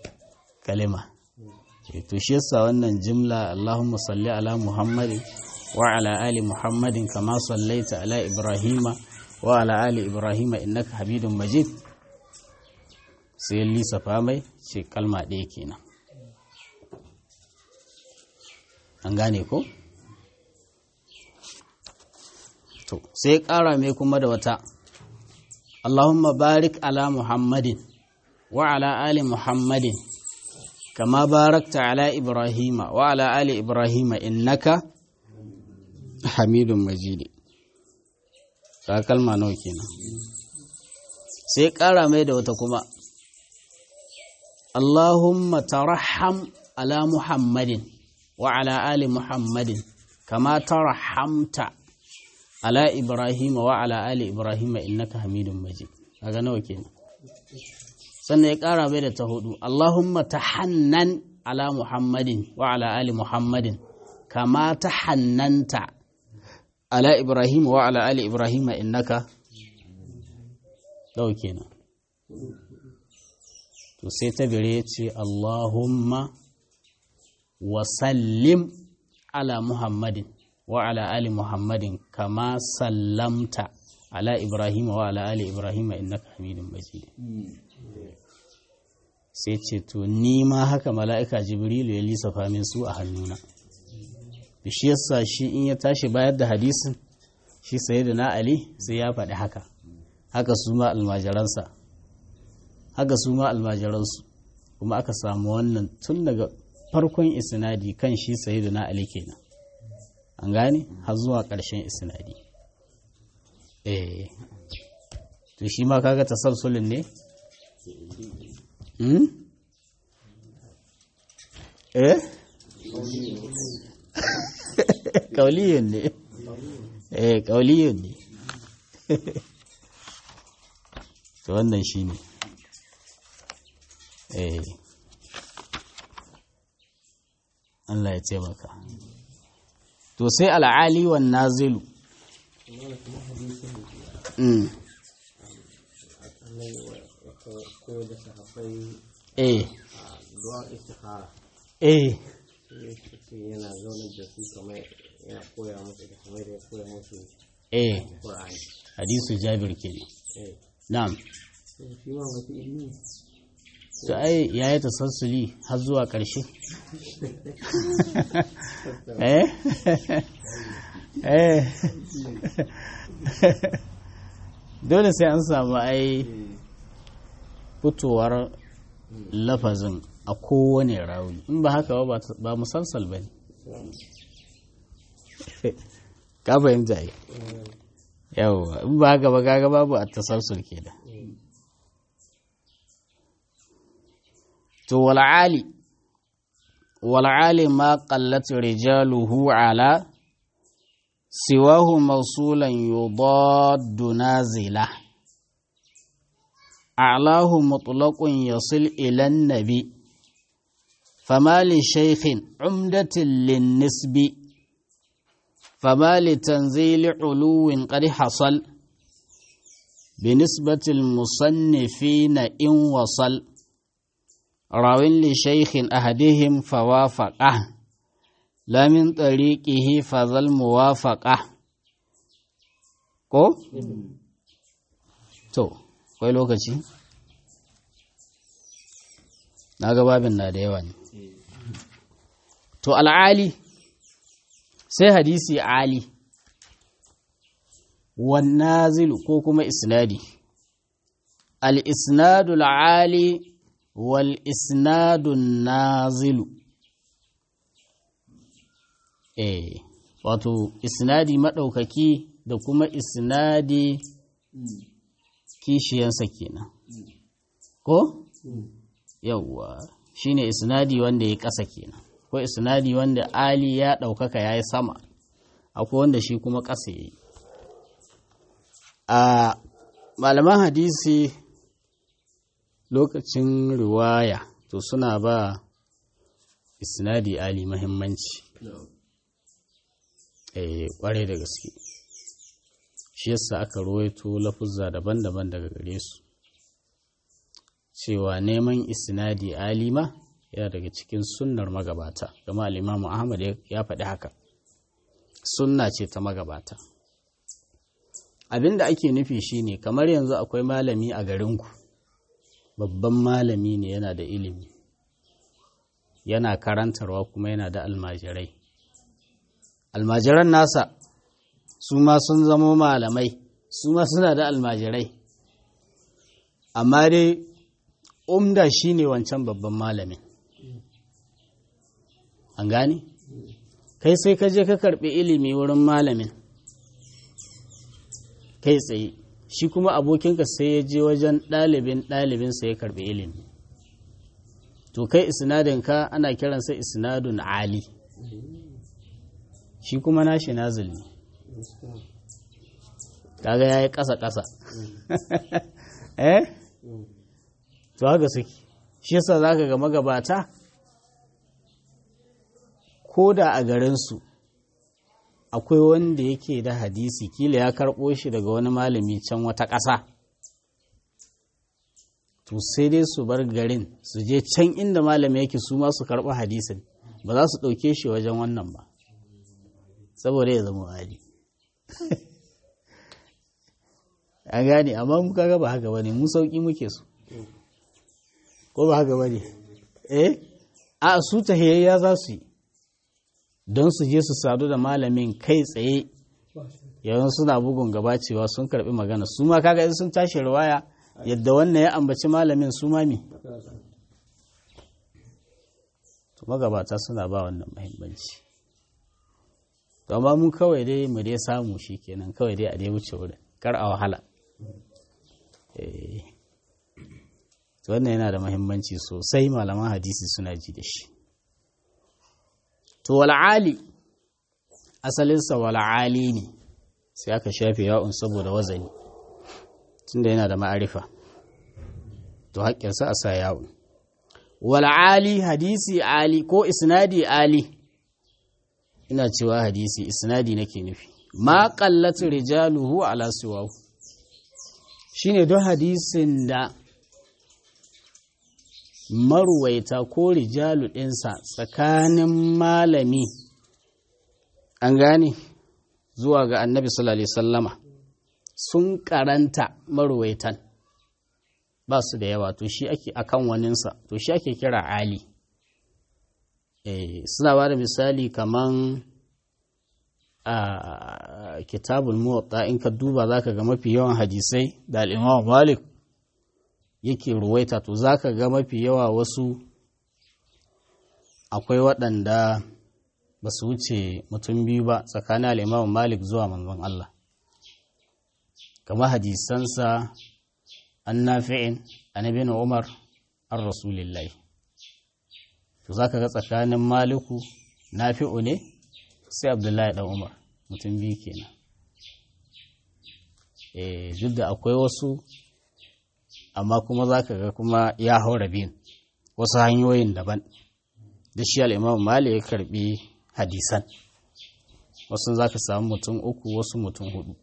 kalima to shi yasa wannan jimla Allahumma salli ala Muhammad وعلى آل محمد كما صليت على إبراهيم وعلى آل إبراهيم إنك حميد مجيد sai lissafa mai ce kalma ɗaya kenan an gane ko? to sai ƙara mai kuma da wata Allahumma barik ala Muhammadin wa ala ali Muhammadin kama barakta ala Ibrahima wa ala ali Ibrahima innaka hamidun majidi ta kalma nawa kenan sai ƙara mai da wata kuma Allahumma tarham ala Muhammadin wa ala ali Muhammadin kama tarhamta ala Ibrahim wa ala ali Ibrahim innaka Hamidum Majid kaga nawa kenan sannan ya ƙara bai da ta hudu Allahumma tahannan ala Muhammadin wa ala ali Muhammadin kama tahannanta ala Ibrahim wa ala ali Ibrahim innaka nawa kenan to sai ta bire ce Allahumma wa sallim ala Muhammadin wa ala ali Muhammadin kama sallamta ala Ibrahim wa ala ali Ibrahim innaka Hamidum Majid sai ce to ni ma haka mala'ika Jibrilu ya lissafa min su a hannuna shi yasa shi in ya tashi bayar da hadisin shi sayyidina Ali sai ya faɗi haka haka su ma almajiransa haka su ma almajiransu kuma aka samu wannan tun daga farkon isnadi kan shi sayyidina ali kenan an gane har zuwa ƙarshen isnadi eh to shi ma kaga tasalsulin ne hmm? eh kauliyun ne eh kauliyun ne to wannan shi ne eh Allah ya taimaka to sai al'ali wan nazilu mm koyar da sahabbai eh a du'a istikhara eh sai yana zaunar da su kamar yana koya musu da kamar da ya koya musu eh Qur'ani hadisu jabir kenan eh na'am sai shi ma wata ilimi to ai yayi tasassuli har zuwa ƙarshe eh eh dole sai an samu ai fitowar lafazin a kowane rawi in ba haka ba ba musalsal ba ne ka fahimta yi yawwa in ba haka ba kaga babu a tasalsul ke da to wal'ali wal'ali ma qallat rijaluhu ala siwahu mausulan yudaddu nazila a'lahu mutlaqun yasil ila nabi fama li shaykhin umdatin lin nisbi fama li tanzili uluwin qad hasal بنسبة المصنفين إن وصل راو لشيخ أحدهم فوافقه لا من طريقه فذا الموافقة ko? to kwai lokaci na ga babin na da yawa ne to al'ali sai hadisi ali والنازل كوكما إسنادي الإسناد العالي والإسناد النازل eh wato isnadi maɗaukaki da kuma isnadi kishiyansa kenan ko yawwa shine isnadi wanda ya ƙasa kenan ko isnadi wanda ali ya ɗaukaka ya yi sama akwai wanda shi kuma ƙasa ya yi a malaman hadisi lokacin riwaya to suna ba isnadi ali mahimmanci eh kware da gaske shi yasa aka ruwaito lafuzza daban-daban daga gare su cewa neman isnadi alima yana daga cikin sunnar magabata gama al-imamu ahmad ya faɗi haka sunna ce ta magabata abin da ake nufi shine kamar yanzu akwai malami a garinku babban malami ne yana da ilimi yana karantarwa kuma yana da almajirai almajiran nasa su ma sun zamo malamai su ma suna da almajirai amma dai umda shine wancan babban malamin an gane kai sai ka je ka karbi ilimi wurin malamin kai tsaye shi kuma abokinka sai ya je wajen ɗalibin ɗalibinsa ya karbi ilimi to kai isnadinka ana kiransa isnadun ali shi kuma nashi nazil ne kaga ya yi ƙasa-ƙasa eh to haka suke shi yasa za ka ga magabata ko da a garinsu akwai wanda yake da hadisi kila ya karɓo shi daga wani malami can wata ƙasa to sai dai su bar garin su je can inda malami yake su ma su karɓi hadisin ba za su ɗauke shi wajen wannan ba saboda ya zama ali an gane amma muka ga ba haka ba ne mu sauƙi muke su ko ba haka ba ne eh a su tahiyayya za su yi don su je su sadu da malamin kai tsaye yawan suna bugun gaba cewa sun karbi magana su ma kaga in sun tashi riwaya yadda wannan ya ambaci malamin su ma me to magabata suna ba wannan muhimmanci to amma mu kawai dai mu dai samu shi kenan kawai dai a dai wuce wurin kar a wahala eh to wannan yana da muhimmanci sosai malaman hadisi suna ji da shi to wal'ali asalinsa wal'ali ne sai aka shafe ya'un saboda wazani tunda yana da ma'arifa to haƙƙinsa a sa ya'un wal'ali hadisi ali ko isnadi ali ina cewa hadisi isnadi nake nufi ma qallatu rijaluhu ala siwahu shine don hadisin da maruwaita ko rijalu ɗinsa tsakanin malami an gane zuwa ga annabi sallallahu sallama sun karanta maruwaitan ba su da yawa to shi ake akan waninsa to shi ake kira ali eh suna ba da misali kaman a kitabul muwatta in ka duba zaka ga mafi yawan hadisai da al-imam malik yake ruwaita to za ka ga mafi yawa wasu akwai waɗanda ba su wuce mutum biyu ba tsakanin al'imamu malik zuwa manzon Allah kama hadisansa an nafi'in annabi na umar an rasulillahi to za ka ga tsakanin maliku nafi'u ne sai abdullahi ɗan umar mutum biyu kenan eh duk da akwai wasu amma kuma za ka ga kuma ya haura biyun wasu hanyoyin daban da shi al'imam mali ya karbi hadisan wasu za ka samu mutum uku wasu mutum hudu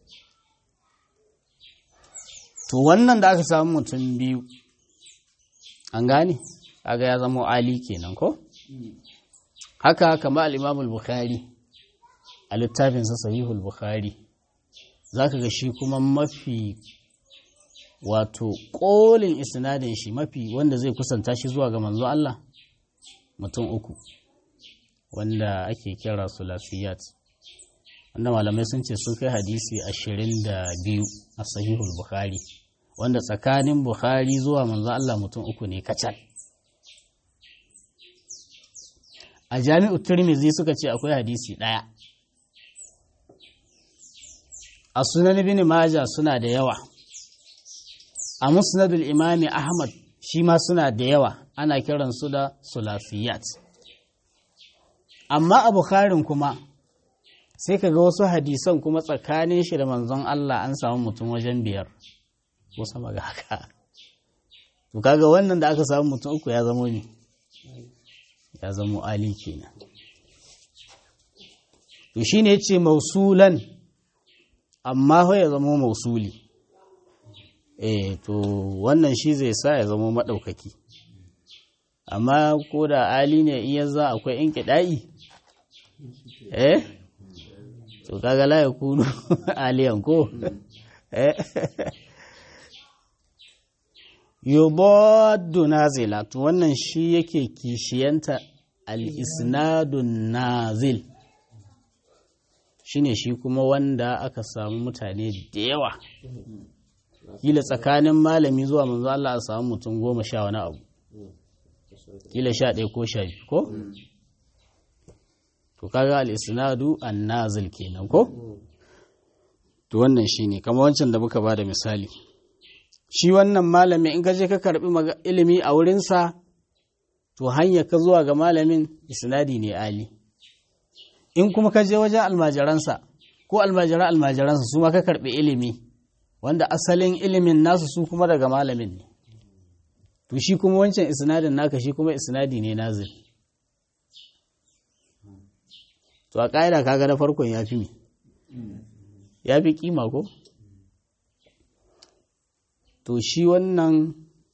to wannan da aka samu mutum biyu an gane kaga ya zama ali kenan ko haka kama al'imam al-bukhari a littafinsa sahihul bukhari za ka ga shi kuma mafi wato ƙolin isnadin shi mafi wanda zai kusanta shi zuwa ga manzo Allah mutum uku wanda ake kira sulasiyat wanda malamai sun ce sun kai hadisi ashirin da biyu a sahihul bukhari wanda tsakanin bukhari zuwa manzo Allah mutum uku ne kacal a jami'u turmizi suka ce akwai hadisi ɗaya a sunan bin maja suna da yawa a musnadul imami ahmad shi ma suna da yawa ana kiransu da sulasiyat amma a bukharin kuma sai ka ga wasu hadisan kuma tsakanin shi da manzon Allah an samu mutum wajen biyar ko sama ga haka to kaga wannan da aka samu mutum uku ya zamo ne ya zamo ali kenan to shine yace mausulan amma ya zamo mausuli eh to wannan shi zai sa ya zama maɗaukaki amma ko da ali ne iya za akwai in kiɗa'i eh to kaga la ya kunu aliyan ko yubaddu nazila to wannan shi yake kishiyanta al-isnadun nazil shine shi kuma wanda aka samu mutane da yawa kila tsakanin malami zuwa manzo Allah a samu mutum goma sha wani abu kila sha ɗaya ko sha biyu ko to kaga al-isnadu an-nazil kenan ko to wannan shine kamar wancan da muka bada misali shi wannan malami in ka je ka karbi ilimi a wurinsa to hanya ka zuwa ga malamin isnadi ne ali in kuma ka je wajen almajiransa ko almajiran almajiransa su ma ka karbi ilimi wanda asalin ilimin nasu su kuma daga malamin ne to shi kuma wancan isnadin naka shi kuma isnadi ne nazil to a ƙa'ida kaga na farkon ya fi me ya fi kima ko to shi wannan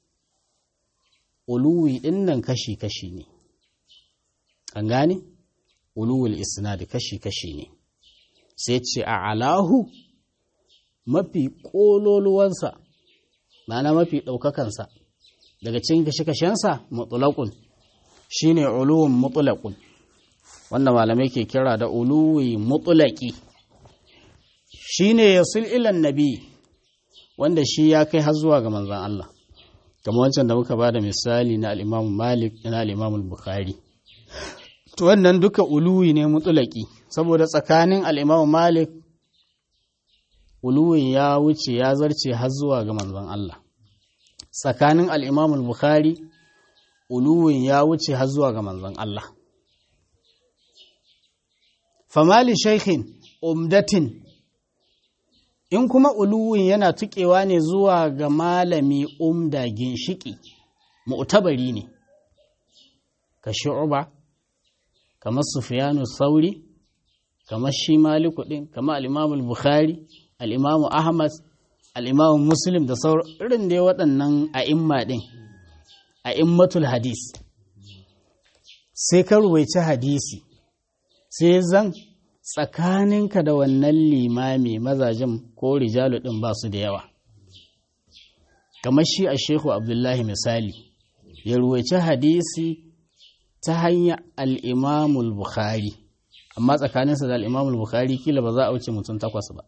uluwi ɗin nan kashi-kashi ne an gane uluwul isnadi kashi-kashi ne sai ce a alahu mafi ƙololuwansa ma'ana mafi ɗaukakansa daga cikin kashe-kashensa mutulakun shi ne uluwun mutulakun wanda malamai ke kira da uluwi mutulaki shi ne ya ilan nabi wanda shi ya kai har zuwa ga manzan Allah kamar wancan da muka ba da misali na al'imamu malik na al'imamu bukhari to wannan duka uluwi ne mutulaki saboda tsakanin al'imamu malik uluwin ya wuce ya zarce har zuwa ga manzan Allah tsakanin al'imamu bukhari uluwin ya wuce har zuwa ga manzan Allah famali shaikhin umdatin in kuma uluwin yana tuƙewa ne zuwa ga malami umda ginshiki mu'tabari ne ka shu'uba kamar sufyanu sauri kamar shi maliku din kamar al bukhari al ahmad al muslim da sauran irin dai waɗannan a'imma din a'immatul hadis sai ka ruwaici hadisi sai zan tsakaninka da wannan limami mazajen ko rijalu ɗin ba su da yawa kamar shi a shehu abdullahi misali ya ruwaici hadisi ta hanyar al'imamul bukhari amma tsakaninsa da al'imamul bukhari kila ba za a wuce mutum takwas ba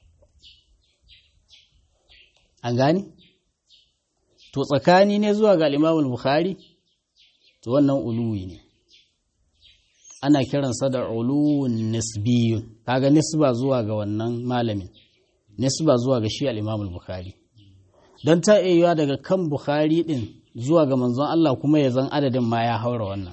an gani? to tsakani ne zuwa ga al'imamul bukhari to wannan uluwi ne ana kiransa da uluwun nisbiyun kaga nisba zuwa ga wannan malamin nisba zuwa ga shi al-Imam al-Bukhari don ta iya daga kan Bukhari din zuwa ga manzon Allah kuma ya zan adadin ma ya haura wannan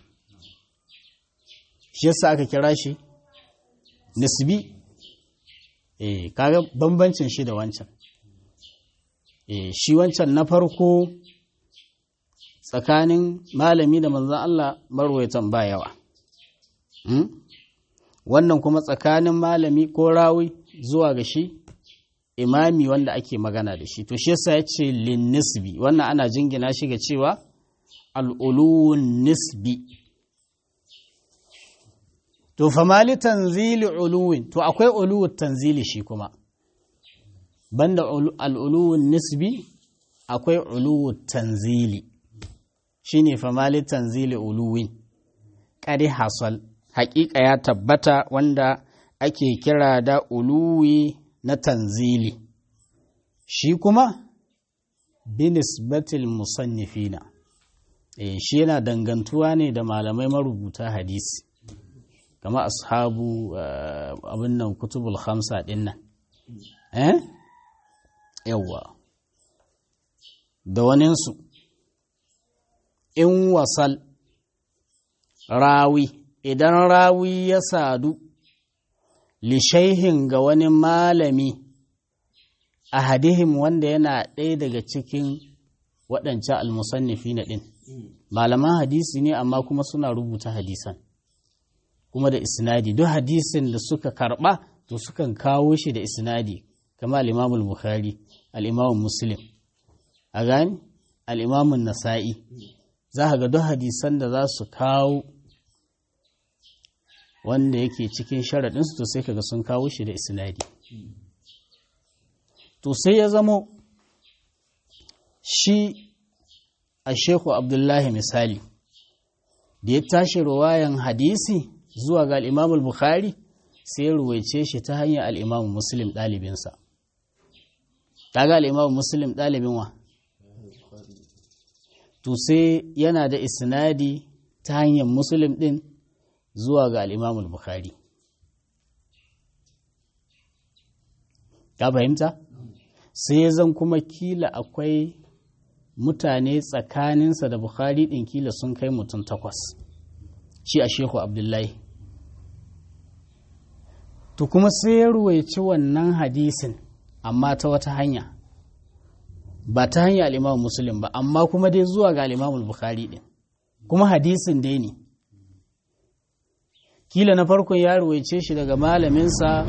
shi yasa aka kira shi nisbi eh kaga bambancin shi da wancan eh shi wancan na farko tsakanin malami da manzon Allah marwayatan ba yawa wannan kuma tsakanin malami ko rawi zuwa ga shi imami wanda ake magana da shi to shi yasa ya ce linnisbi wannan ana jingina shi ga cewa al'uluwun nisbi to famali tanzili uluwin to akwai uluwun tanzili shi kuma banda al'uluwun nisbi akwai uluwun tanzili shine famali tanzili uluwin ƙari hasal haƙiƙa ya tabbata wanda ake kira da uluwi na tanzili shi kuma binisbatil musannifina e, shi yana dangantuwa ne da malamai marubuta hadisi kama ashabu uh, abin nan kutubul khamsa din nan eh yawwa da waninsu in wasal rawi idan rawi ya sadu lishaihin ga wani malami a hadihim wanda yana ɗaya daga cikin waɗancan almusannifi na ɗin malaman hadisi ne amma kuma suna rubuta hadisan kuma da isnadi duk hadisin da suka karɓa to sukan kawo shi da isnadi kama al'imamul bukhari al'imamun muslim a gani al'imamun nasa'i za ga duk hadisan da za su kawo wanda yake cikin sharaɗinsu to sai kaga sun kawo shi da isnadi to sai ya zamo shi a sheku abdullahi misali da ya tashi ruwayan hadisi zuwa ga al'imamul bukhari sai ya ruwaice shi ta hanyar al'imamu muslim ɗalibinsa ta ga al'imamu muslim ɗalibin wa to sai yana da isnadi ta hanyar muslim ɗin zuwa ga al'imamul bukhari ka fahimta sai zan kuma kila akwai mutane tsakaninsa da bukhari ɗin kila sun kai mutum takwas shi a shehu abdullahi to kuma sai ya ruwaici wannan hadisin amma ta wata hanya ba ta hanya al'imamun musulun ba amma kuma dai zuwa ga al'imamun bukhari ɗin kuma hadisin dai ne kila na farkon ya ruwaice shi daga malaminsa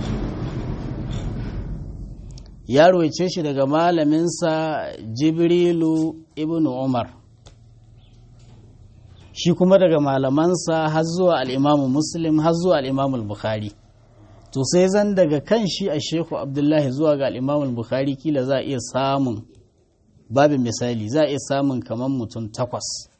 ya ruwaice shi daga malaminsa jibrilu ibn umar shi kuma daga malamansa har zuwa al'imamu muslim har zuwa al'imamu bukhari to sai zan daga kan shi a sheku abdullahi zuwa ga al'imamu bukhari kila za a iya samun babin misali za a iya samun kamar mutum takwas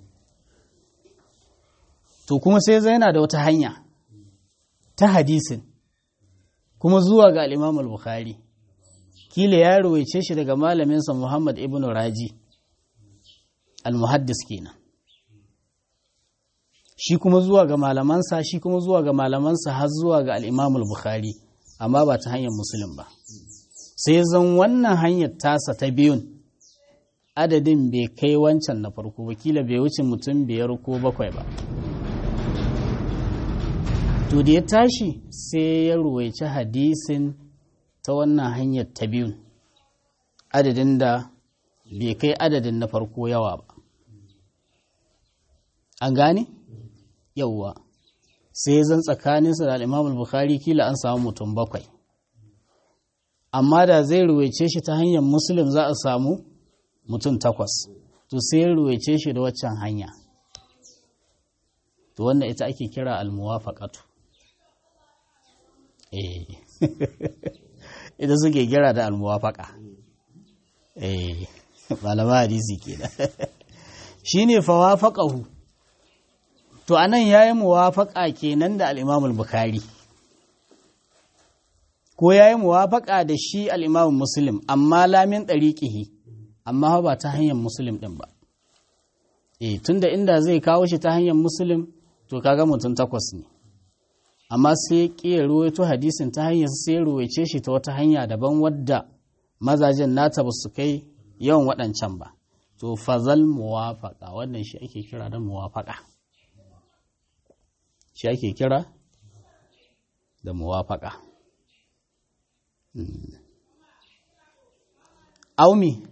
to kuma sai zai yana da wata hanya ta hadisin kuma zuwa ga al'imamu bukhari kila ya rawaice shi daga malaminsa Muhammad ibn Raji al-muhaddis kenan shi kuma zuwa ga malamansa shi kuma zuwa ga malamansa har zuwa ga al-Imam al-Bukhari amma ba ta hanyar Muslim ba sai zan wannan hanyar tasa ta biyun adadin bai kai wancan na farko ba kila bai wuce mutum biyar ko bakwai ba to da ya tashi sai ya ruwaici hadisin ta wannan hanyar ta biyun adadin da bai kai adadin na farko yawa ba an gane yauwa sai zan tsakaninsa da al'imam bukhari kila an samu mutum bakwai amma da zai ruwaice shi ta hanyar muslim za a samu mutum takwas to sai ruwaice shi da waccan hanya to wannan ita ake kira al-muwafaqatu eh ita suke kira da almuwafaka eh malama hadisi kenan shine fawafaqahu to anan yayi muwafaqa kenan da al-Imam al-Bukhari ko yayi muwafaqa da shi al-Imam Muslim amma lamin dariqihi amma ba ta hanyar Muslim din ba eh tunda inda zai kawo shi ta hanyar Muslim to kaga mutum takwas ne amma sai ya ƙi ruwaito hadisin ta hanyar sai ruwaice shi ta wata hanya daban wadda mazajen nata ba su kai yawan waɗancan ba to fazal muwafaƙa wannan shi ake kira da muwafaƙa shi ake kira da muwafaƙa aumi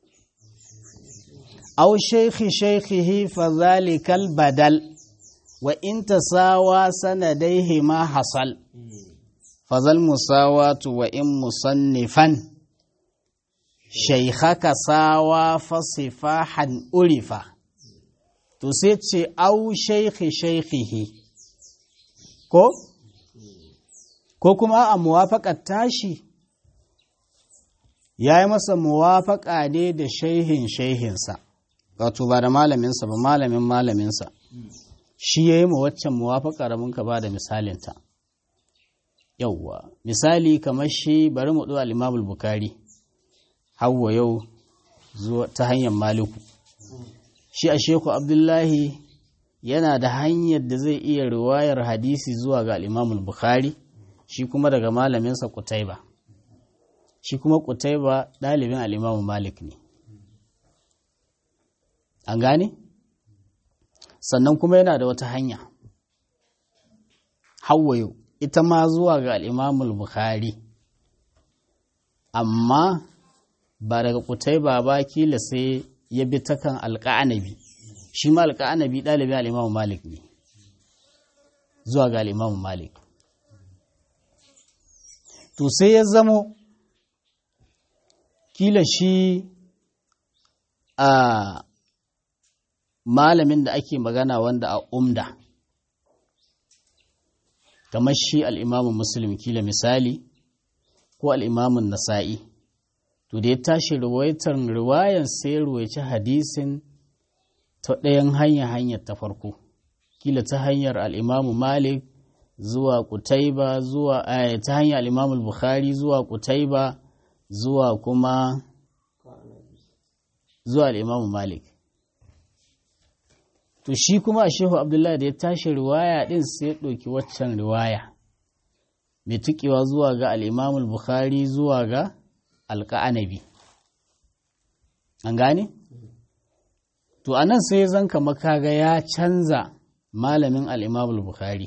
au shaikhi shaikhihi fazalikal badal wa in tasawa sanadaihi ma hasal fazal musawatu wa in musannifan shaykhaka sawa fasifahan urifa to sai ce au shaykhi shaykhihi ko ko kuma a muwafaqat tashi yayi masa muwafaqa ne da shaihin shaihinsa wato ba da malaminsa ba malamin malaminsa shi ya yi ma waccan muwafaƙa da muka ba da misalinta yauwa misali kamar shi bari mu ɗuwa limamul bukari hawa yau ta hanyar maliku shi a sheku abdullahi yana da hanyar da zai iya riwayar hadisi zuwa ga limamul bukari shi kuma daga malaminsa kutaiba shi kuma kutaiba ɗalibin al'imamu malik ne an gane? sannan kuma yana da wata hanya hawayo ita ma zuwa ga al'imamul bukhari amma ba daga kutai ba ba kila sai ya bi ta kan alƙa'anabi shi ma alƙa'anabi ɗalibin al'imamu malik ne zuwa ga al'imamu malik to sai ya zamo kila shi a malamin da ake magana wanda a umda kamar shi al'imamun muslim kila misali ko al'imamun nasa'i to da ya tashi riwaitar riwayan sai ruwaici hadisin ta ɗayan hanya hanyar ta farko kila ta hanyar al'imamu malik zuwa kutaiba zuwa ta hanyar al'imamu bukhari zuwa kutaiba zuwa kuma zuwa al'imamu malik to shi kuma a shehu abdullahi da ya tashi riwaya ɗin sai ya ɗauki waccan riwaya mai tukewa zuwa ga al'imamu bukhari zuwa ga alƙa'anabi an gane? to anan sai zan kama kaga ya canza malamin al'imamul bukhari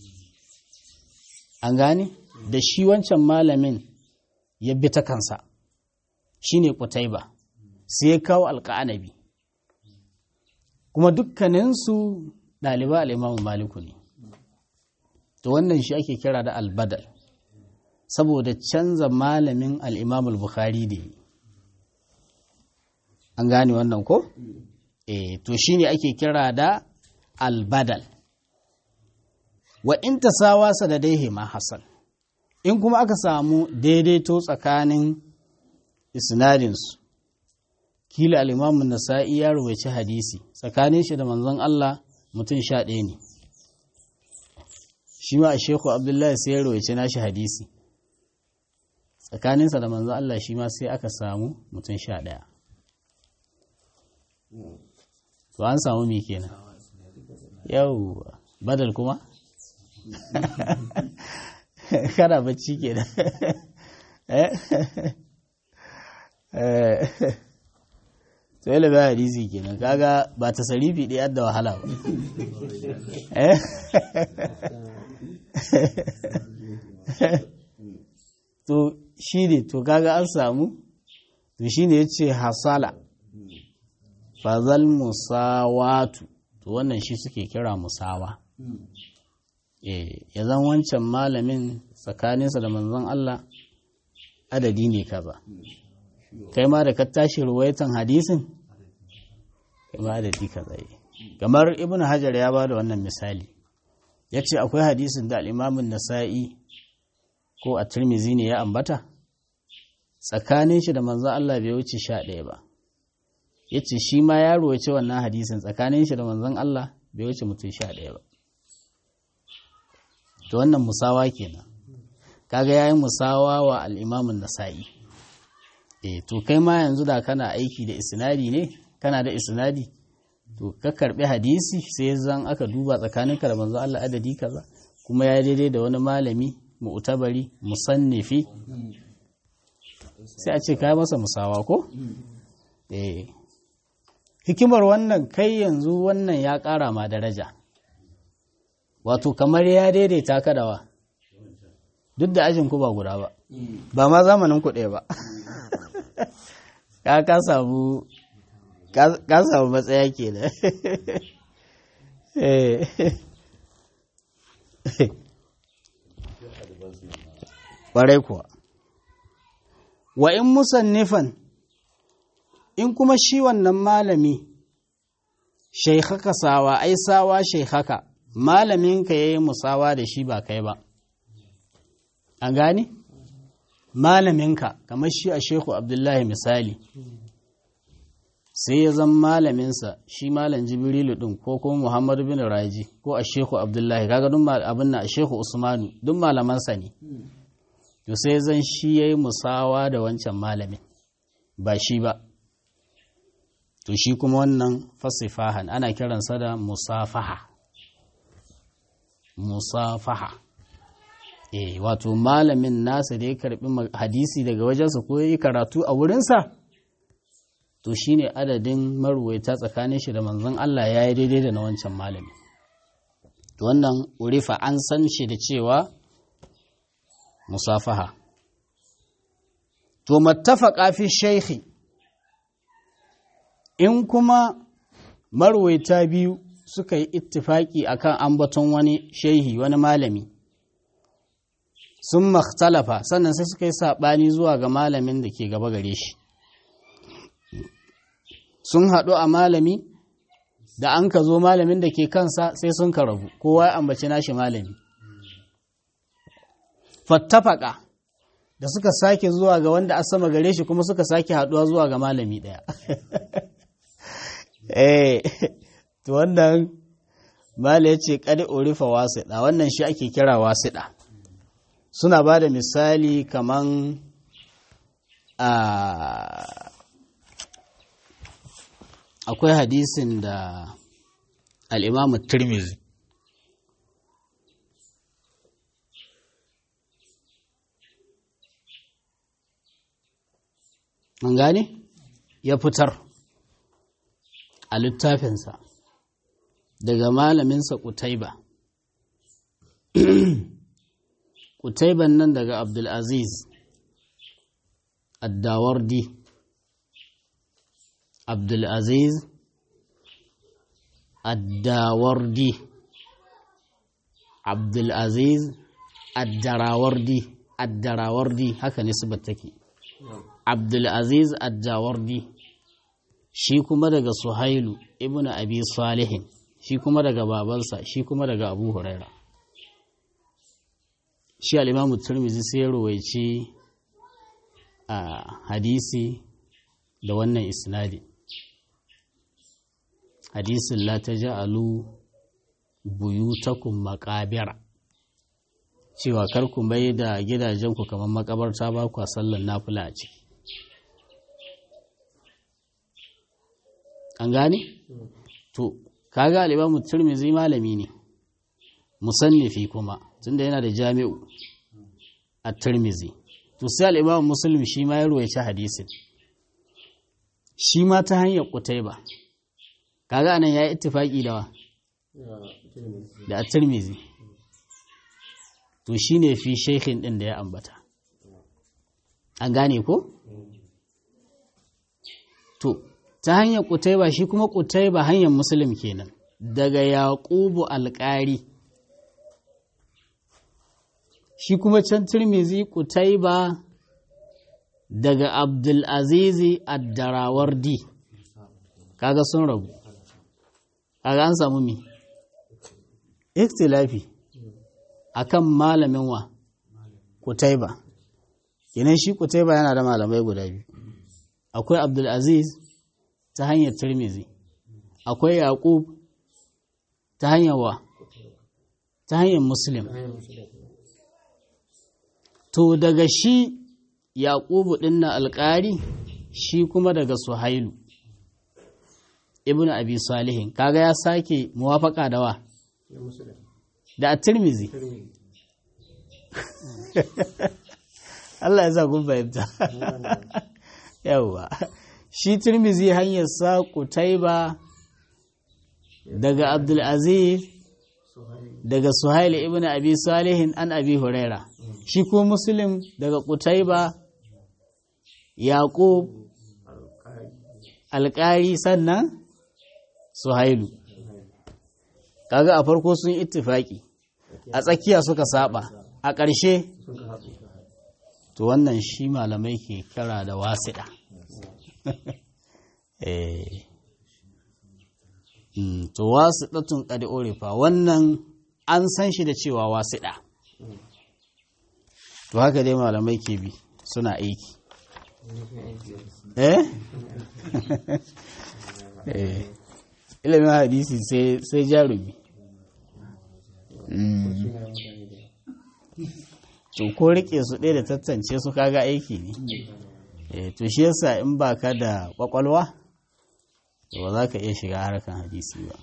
an gane da shi wancan malamin ya bi ta kansa shi ne ba sai ya kawo alƙa'anabi kuma dukkaninsu ɗaliba al'imamun maliku ne to wannan shi ake kira da albadal saboda canza malamin al'imamul bukhari da yi an gane wannan ko? e to shine ake kira da albadal wa in tasawasa da daihe ma hasan in kuma aka samu daidaito tsakanin isnadinsu kila alimamun nasa'i ya rubuci hadisi tsakanin shi da manzon Allah mutum sha ɗaya ne shi ma a sheku abdullahi sai ya rubuci nashi hadisi tsakaninsa da manzon Allah shi ma sai aka samu mutum sha ɗaya to an samu me kenan yau badal kuma kana bacci kenan to yi labar hadisi kenan kaga ba ta sarifi ɗaya da wahala ba to shi ne to kaga an samu to shi ne ya ce hasala fazal musawatu to wannan shi suke kira musawa eh ya zan wancan malamin tsakaninsa da manzon Allah adadi ne kaza kai ma da ka tashi ruwaitan hadisin kai ma adadi kaza yi kamar ibn hajar ya ba da wannan misali ya ce akwai hadisin da al'imamin nasa'i ko a turmizi ne ya ambata tsakanin shi da manzon Allah bai wuce sha ɗaya ba ya ce shi ma ya ruwace wannan hadisin tsakanin shi da manzon Allah bai wuce mutum sha ɗaya ba to wannan musawa kenan kaga yayin musawa wa al'imamin nasa'i eh to kai ma yanzu da kana aiki da isnadi ne kana da isnadi to ka karbi hadisi sai zan aka duba tsakaninka da manzon Allah adadi kaza kuma ya daidai da wani malami mu'tabari musannifi sai a ce kai masa musawa ko eh hikimar wannan kai yanzu wannan ya ƙara ma daraja wato kamar ya daidaita ka dawa duk da ajin ku ba guda ba ba ma zamanin ku ɗaya ba ka ka samu ka samu matsaya ke da ƙwarai kuwa wa in musannifan in kuma shi wannan malami shaikhaka sawa ai sawa shaikhaka malaminka ya yi musawa da shi ba kai ba an gani malaminka kamar shi a shehu abdullahi misali sai ya zan malaminsa shi malam jibrilu din ko kuma muhammadu bin raji ko a shehu abdullahi kaga duk abin na a shehu usmanu duk malamansa ne to sai zan shi ya yi musawa da wancan malamin ba shi ba to shi kuma wannan fasifahan ana kiransa da musafaha musafaha eh wato malamin nasa da ya karbi hadisi daga wajensa ko ya yi karatu a wurinsa to shine adadin maruwaita tsakanin shi da manzon Allah ya yi daidai da na wancan malami to wannan urifa an san shi da cewa musafaha to mattafaqa fi shaykhi in kuma marwaita biyu suka yi ittifaki akan ambaton wani shehi wani malami sun makhtalafa sannan sai suka yi saɓani zuwa ga malamin da ke gaba gare shi sun haɗu a malami da an ka zo malamin da ke kansa sai sun ka rabu kowa ya ambaci nashi malami fattafaka da suka sake zuwa ga wanda a sama gare shi kuma suka sake haduwa zuwa ga malami daya eh to wannan mala ya ce kadi orifa wasiɗa wannan shi ake kira wasiɗa suna ba da misali kaman a akwai hadisin da al'imamu turmizi an gane ya fitar a littafinsa daga malaminsa kutaiba kutaiban nan daga abdulaziz addawardi abdulaziz addawardi abdulaziz addarawardi addarawardi haka nisbar take abdulaziz addawardi shi kuma daga suhailu ibn abi salihin shi kuma daga babansa shi kuma daga abu huraira shi al'imamu turmizi sai ya ruwaici a hadisi da wannan isnadi hadisin la ta ja'alu buyutakum makabira cewa kar ku mai da gidajenku kamar makabarta ba ku sallan nafula a ciki an gane? to kaga alibamu turmizi malami ne musannifi kuma tunda yana da jami'u a turmizi to sai al'imamu musulmi shi ma ya ruwaice hadisin shi ma ta hanyar kutai ba kaga anan ya yi ittifaki da wa da a turmizi to shi ne fi shekhin ɗin da ya ambata an gane ko? to ta hanyar kutaiba shi kuma kutaiba hanyar musulun kenan daga yaƙubu alƙari shi kuma can turmizi kutaiba daga abdulazizi addarawardi kaga sun rabu kaga an samu mi ikhtilafi akan malamin wa kutaiba kenan shi kutaiba yana da malamai guda biyu akwai abdulaziz ta hanyar tirmizi akwai yaqub ta hanyar wa ta hanyar muslim to daga shi yaqubu din na alƙari shi kuma daga suhailu ibnu abi salihin kaga ya sake muwafaka da wa da a tirmizi Allah ya sa kun fahimta yawwa shi tirmizi hanyar sa kutaiba daga abdulaziz daga suhail ibn abi salihin an abi huraira shi ko muslim daga kutaiba yaqub alƙari sannan suhailu kaga a farko sun ittifaki a tsakiya suka saba a ƙarshe to wannan shi malamai ke kira da wasiɗa to wasiɗatun ƙadi orifa wannan an san shi da cewa wasiɗa to haka dai malamai ke bi suna aiki eh ilimin hadisi sai jarumi to ko rike su ɗaya da tattance su kaga aiki ne to shi yasa in ba ka da kwakwalwa to ba za ka iya shiga harkan hadisi ba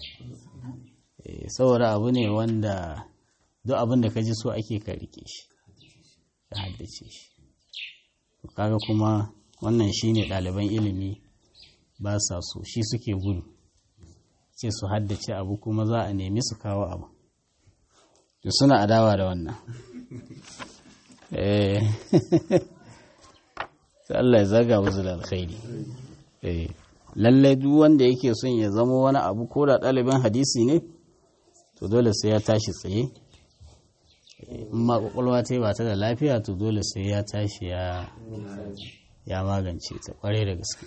saboda abu ne wanda duk abin da ka ji so ake ka rike shi ka haddace shi kaga kuma wannan shine ɗaliban ilimi ba sa so shi suke gudu ce su haddace abu kuma za a nemi su kawo abu to suna adawa da wannan eh Allah ya zaga musu da alkhairi eh lallai duk wanda yake son ya zama wani abu ko da ɗalibin hadisi ne to dole sai ya tashi tsaye in ma kwakwalwa ta ba ta da lafiya to dole sai ya tashi ya ya magance ta kware da gaske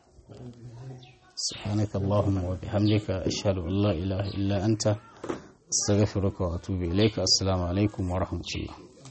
سبحانك اللهم وبحمدك أشهد أن لا إله إلا أنت astaghfiruka wa atubu ilaika assalamu alaikum wa rahmatullah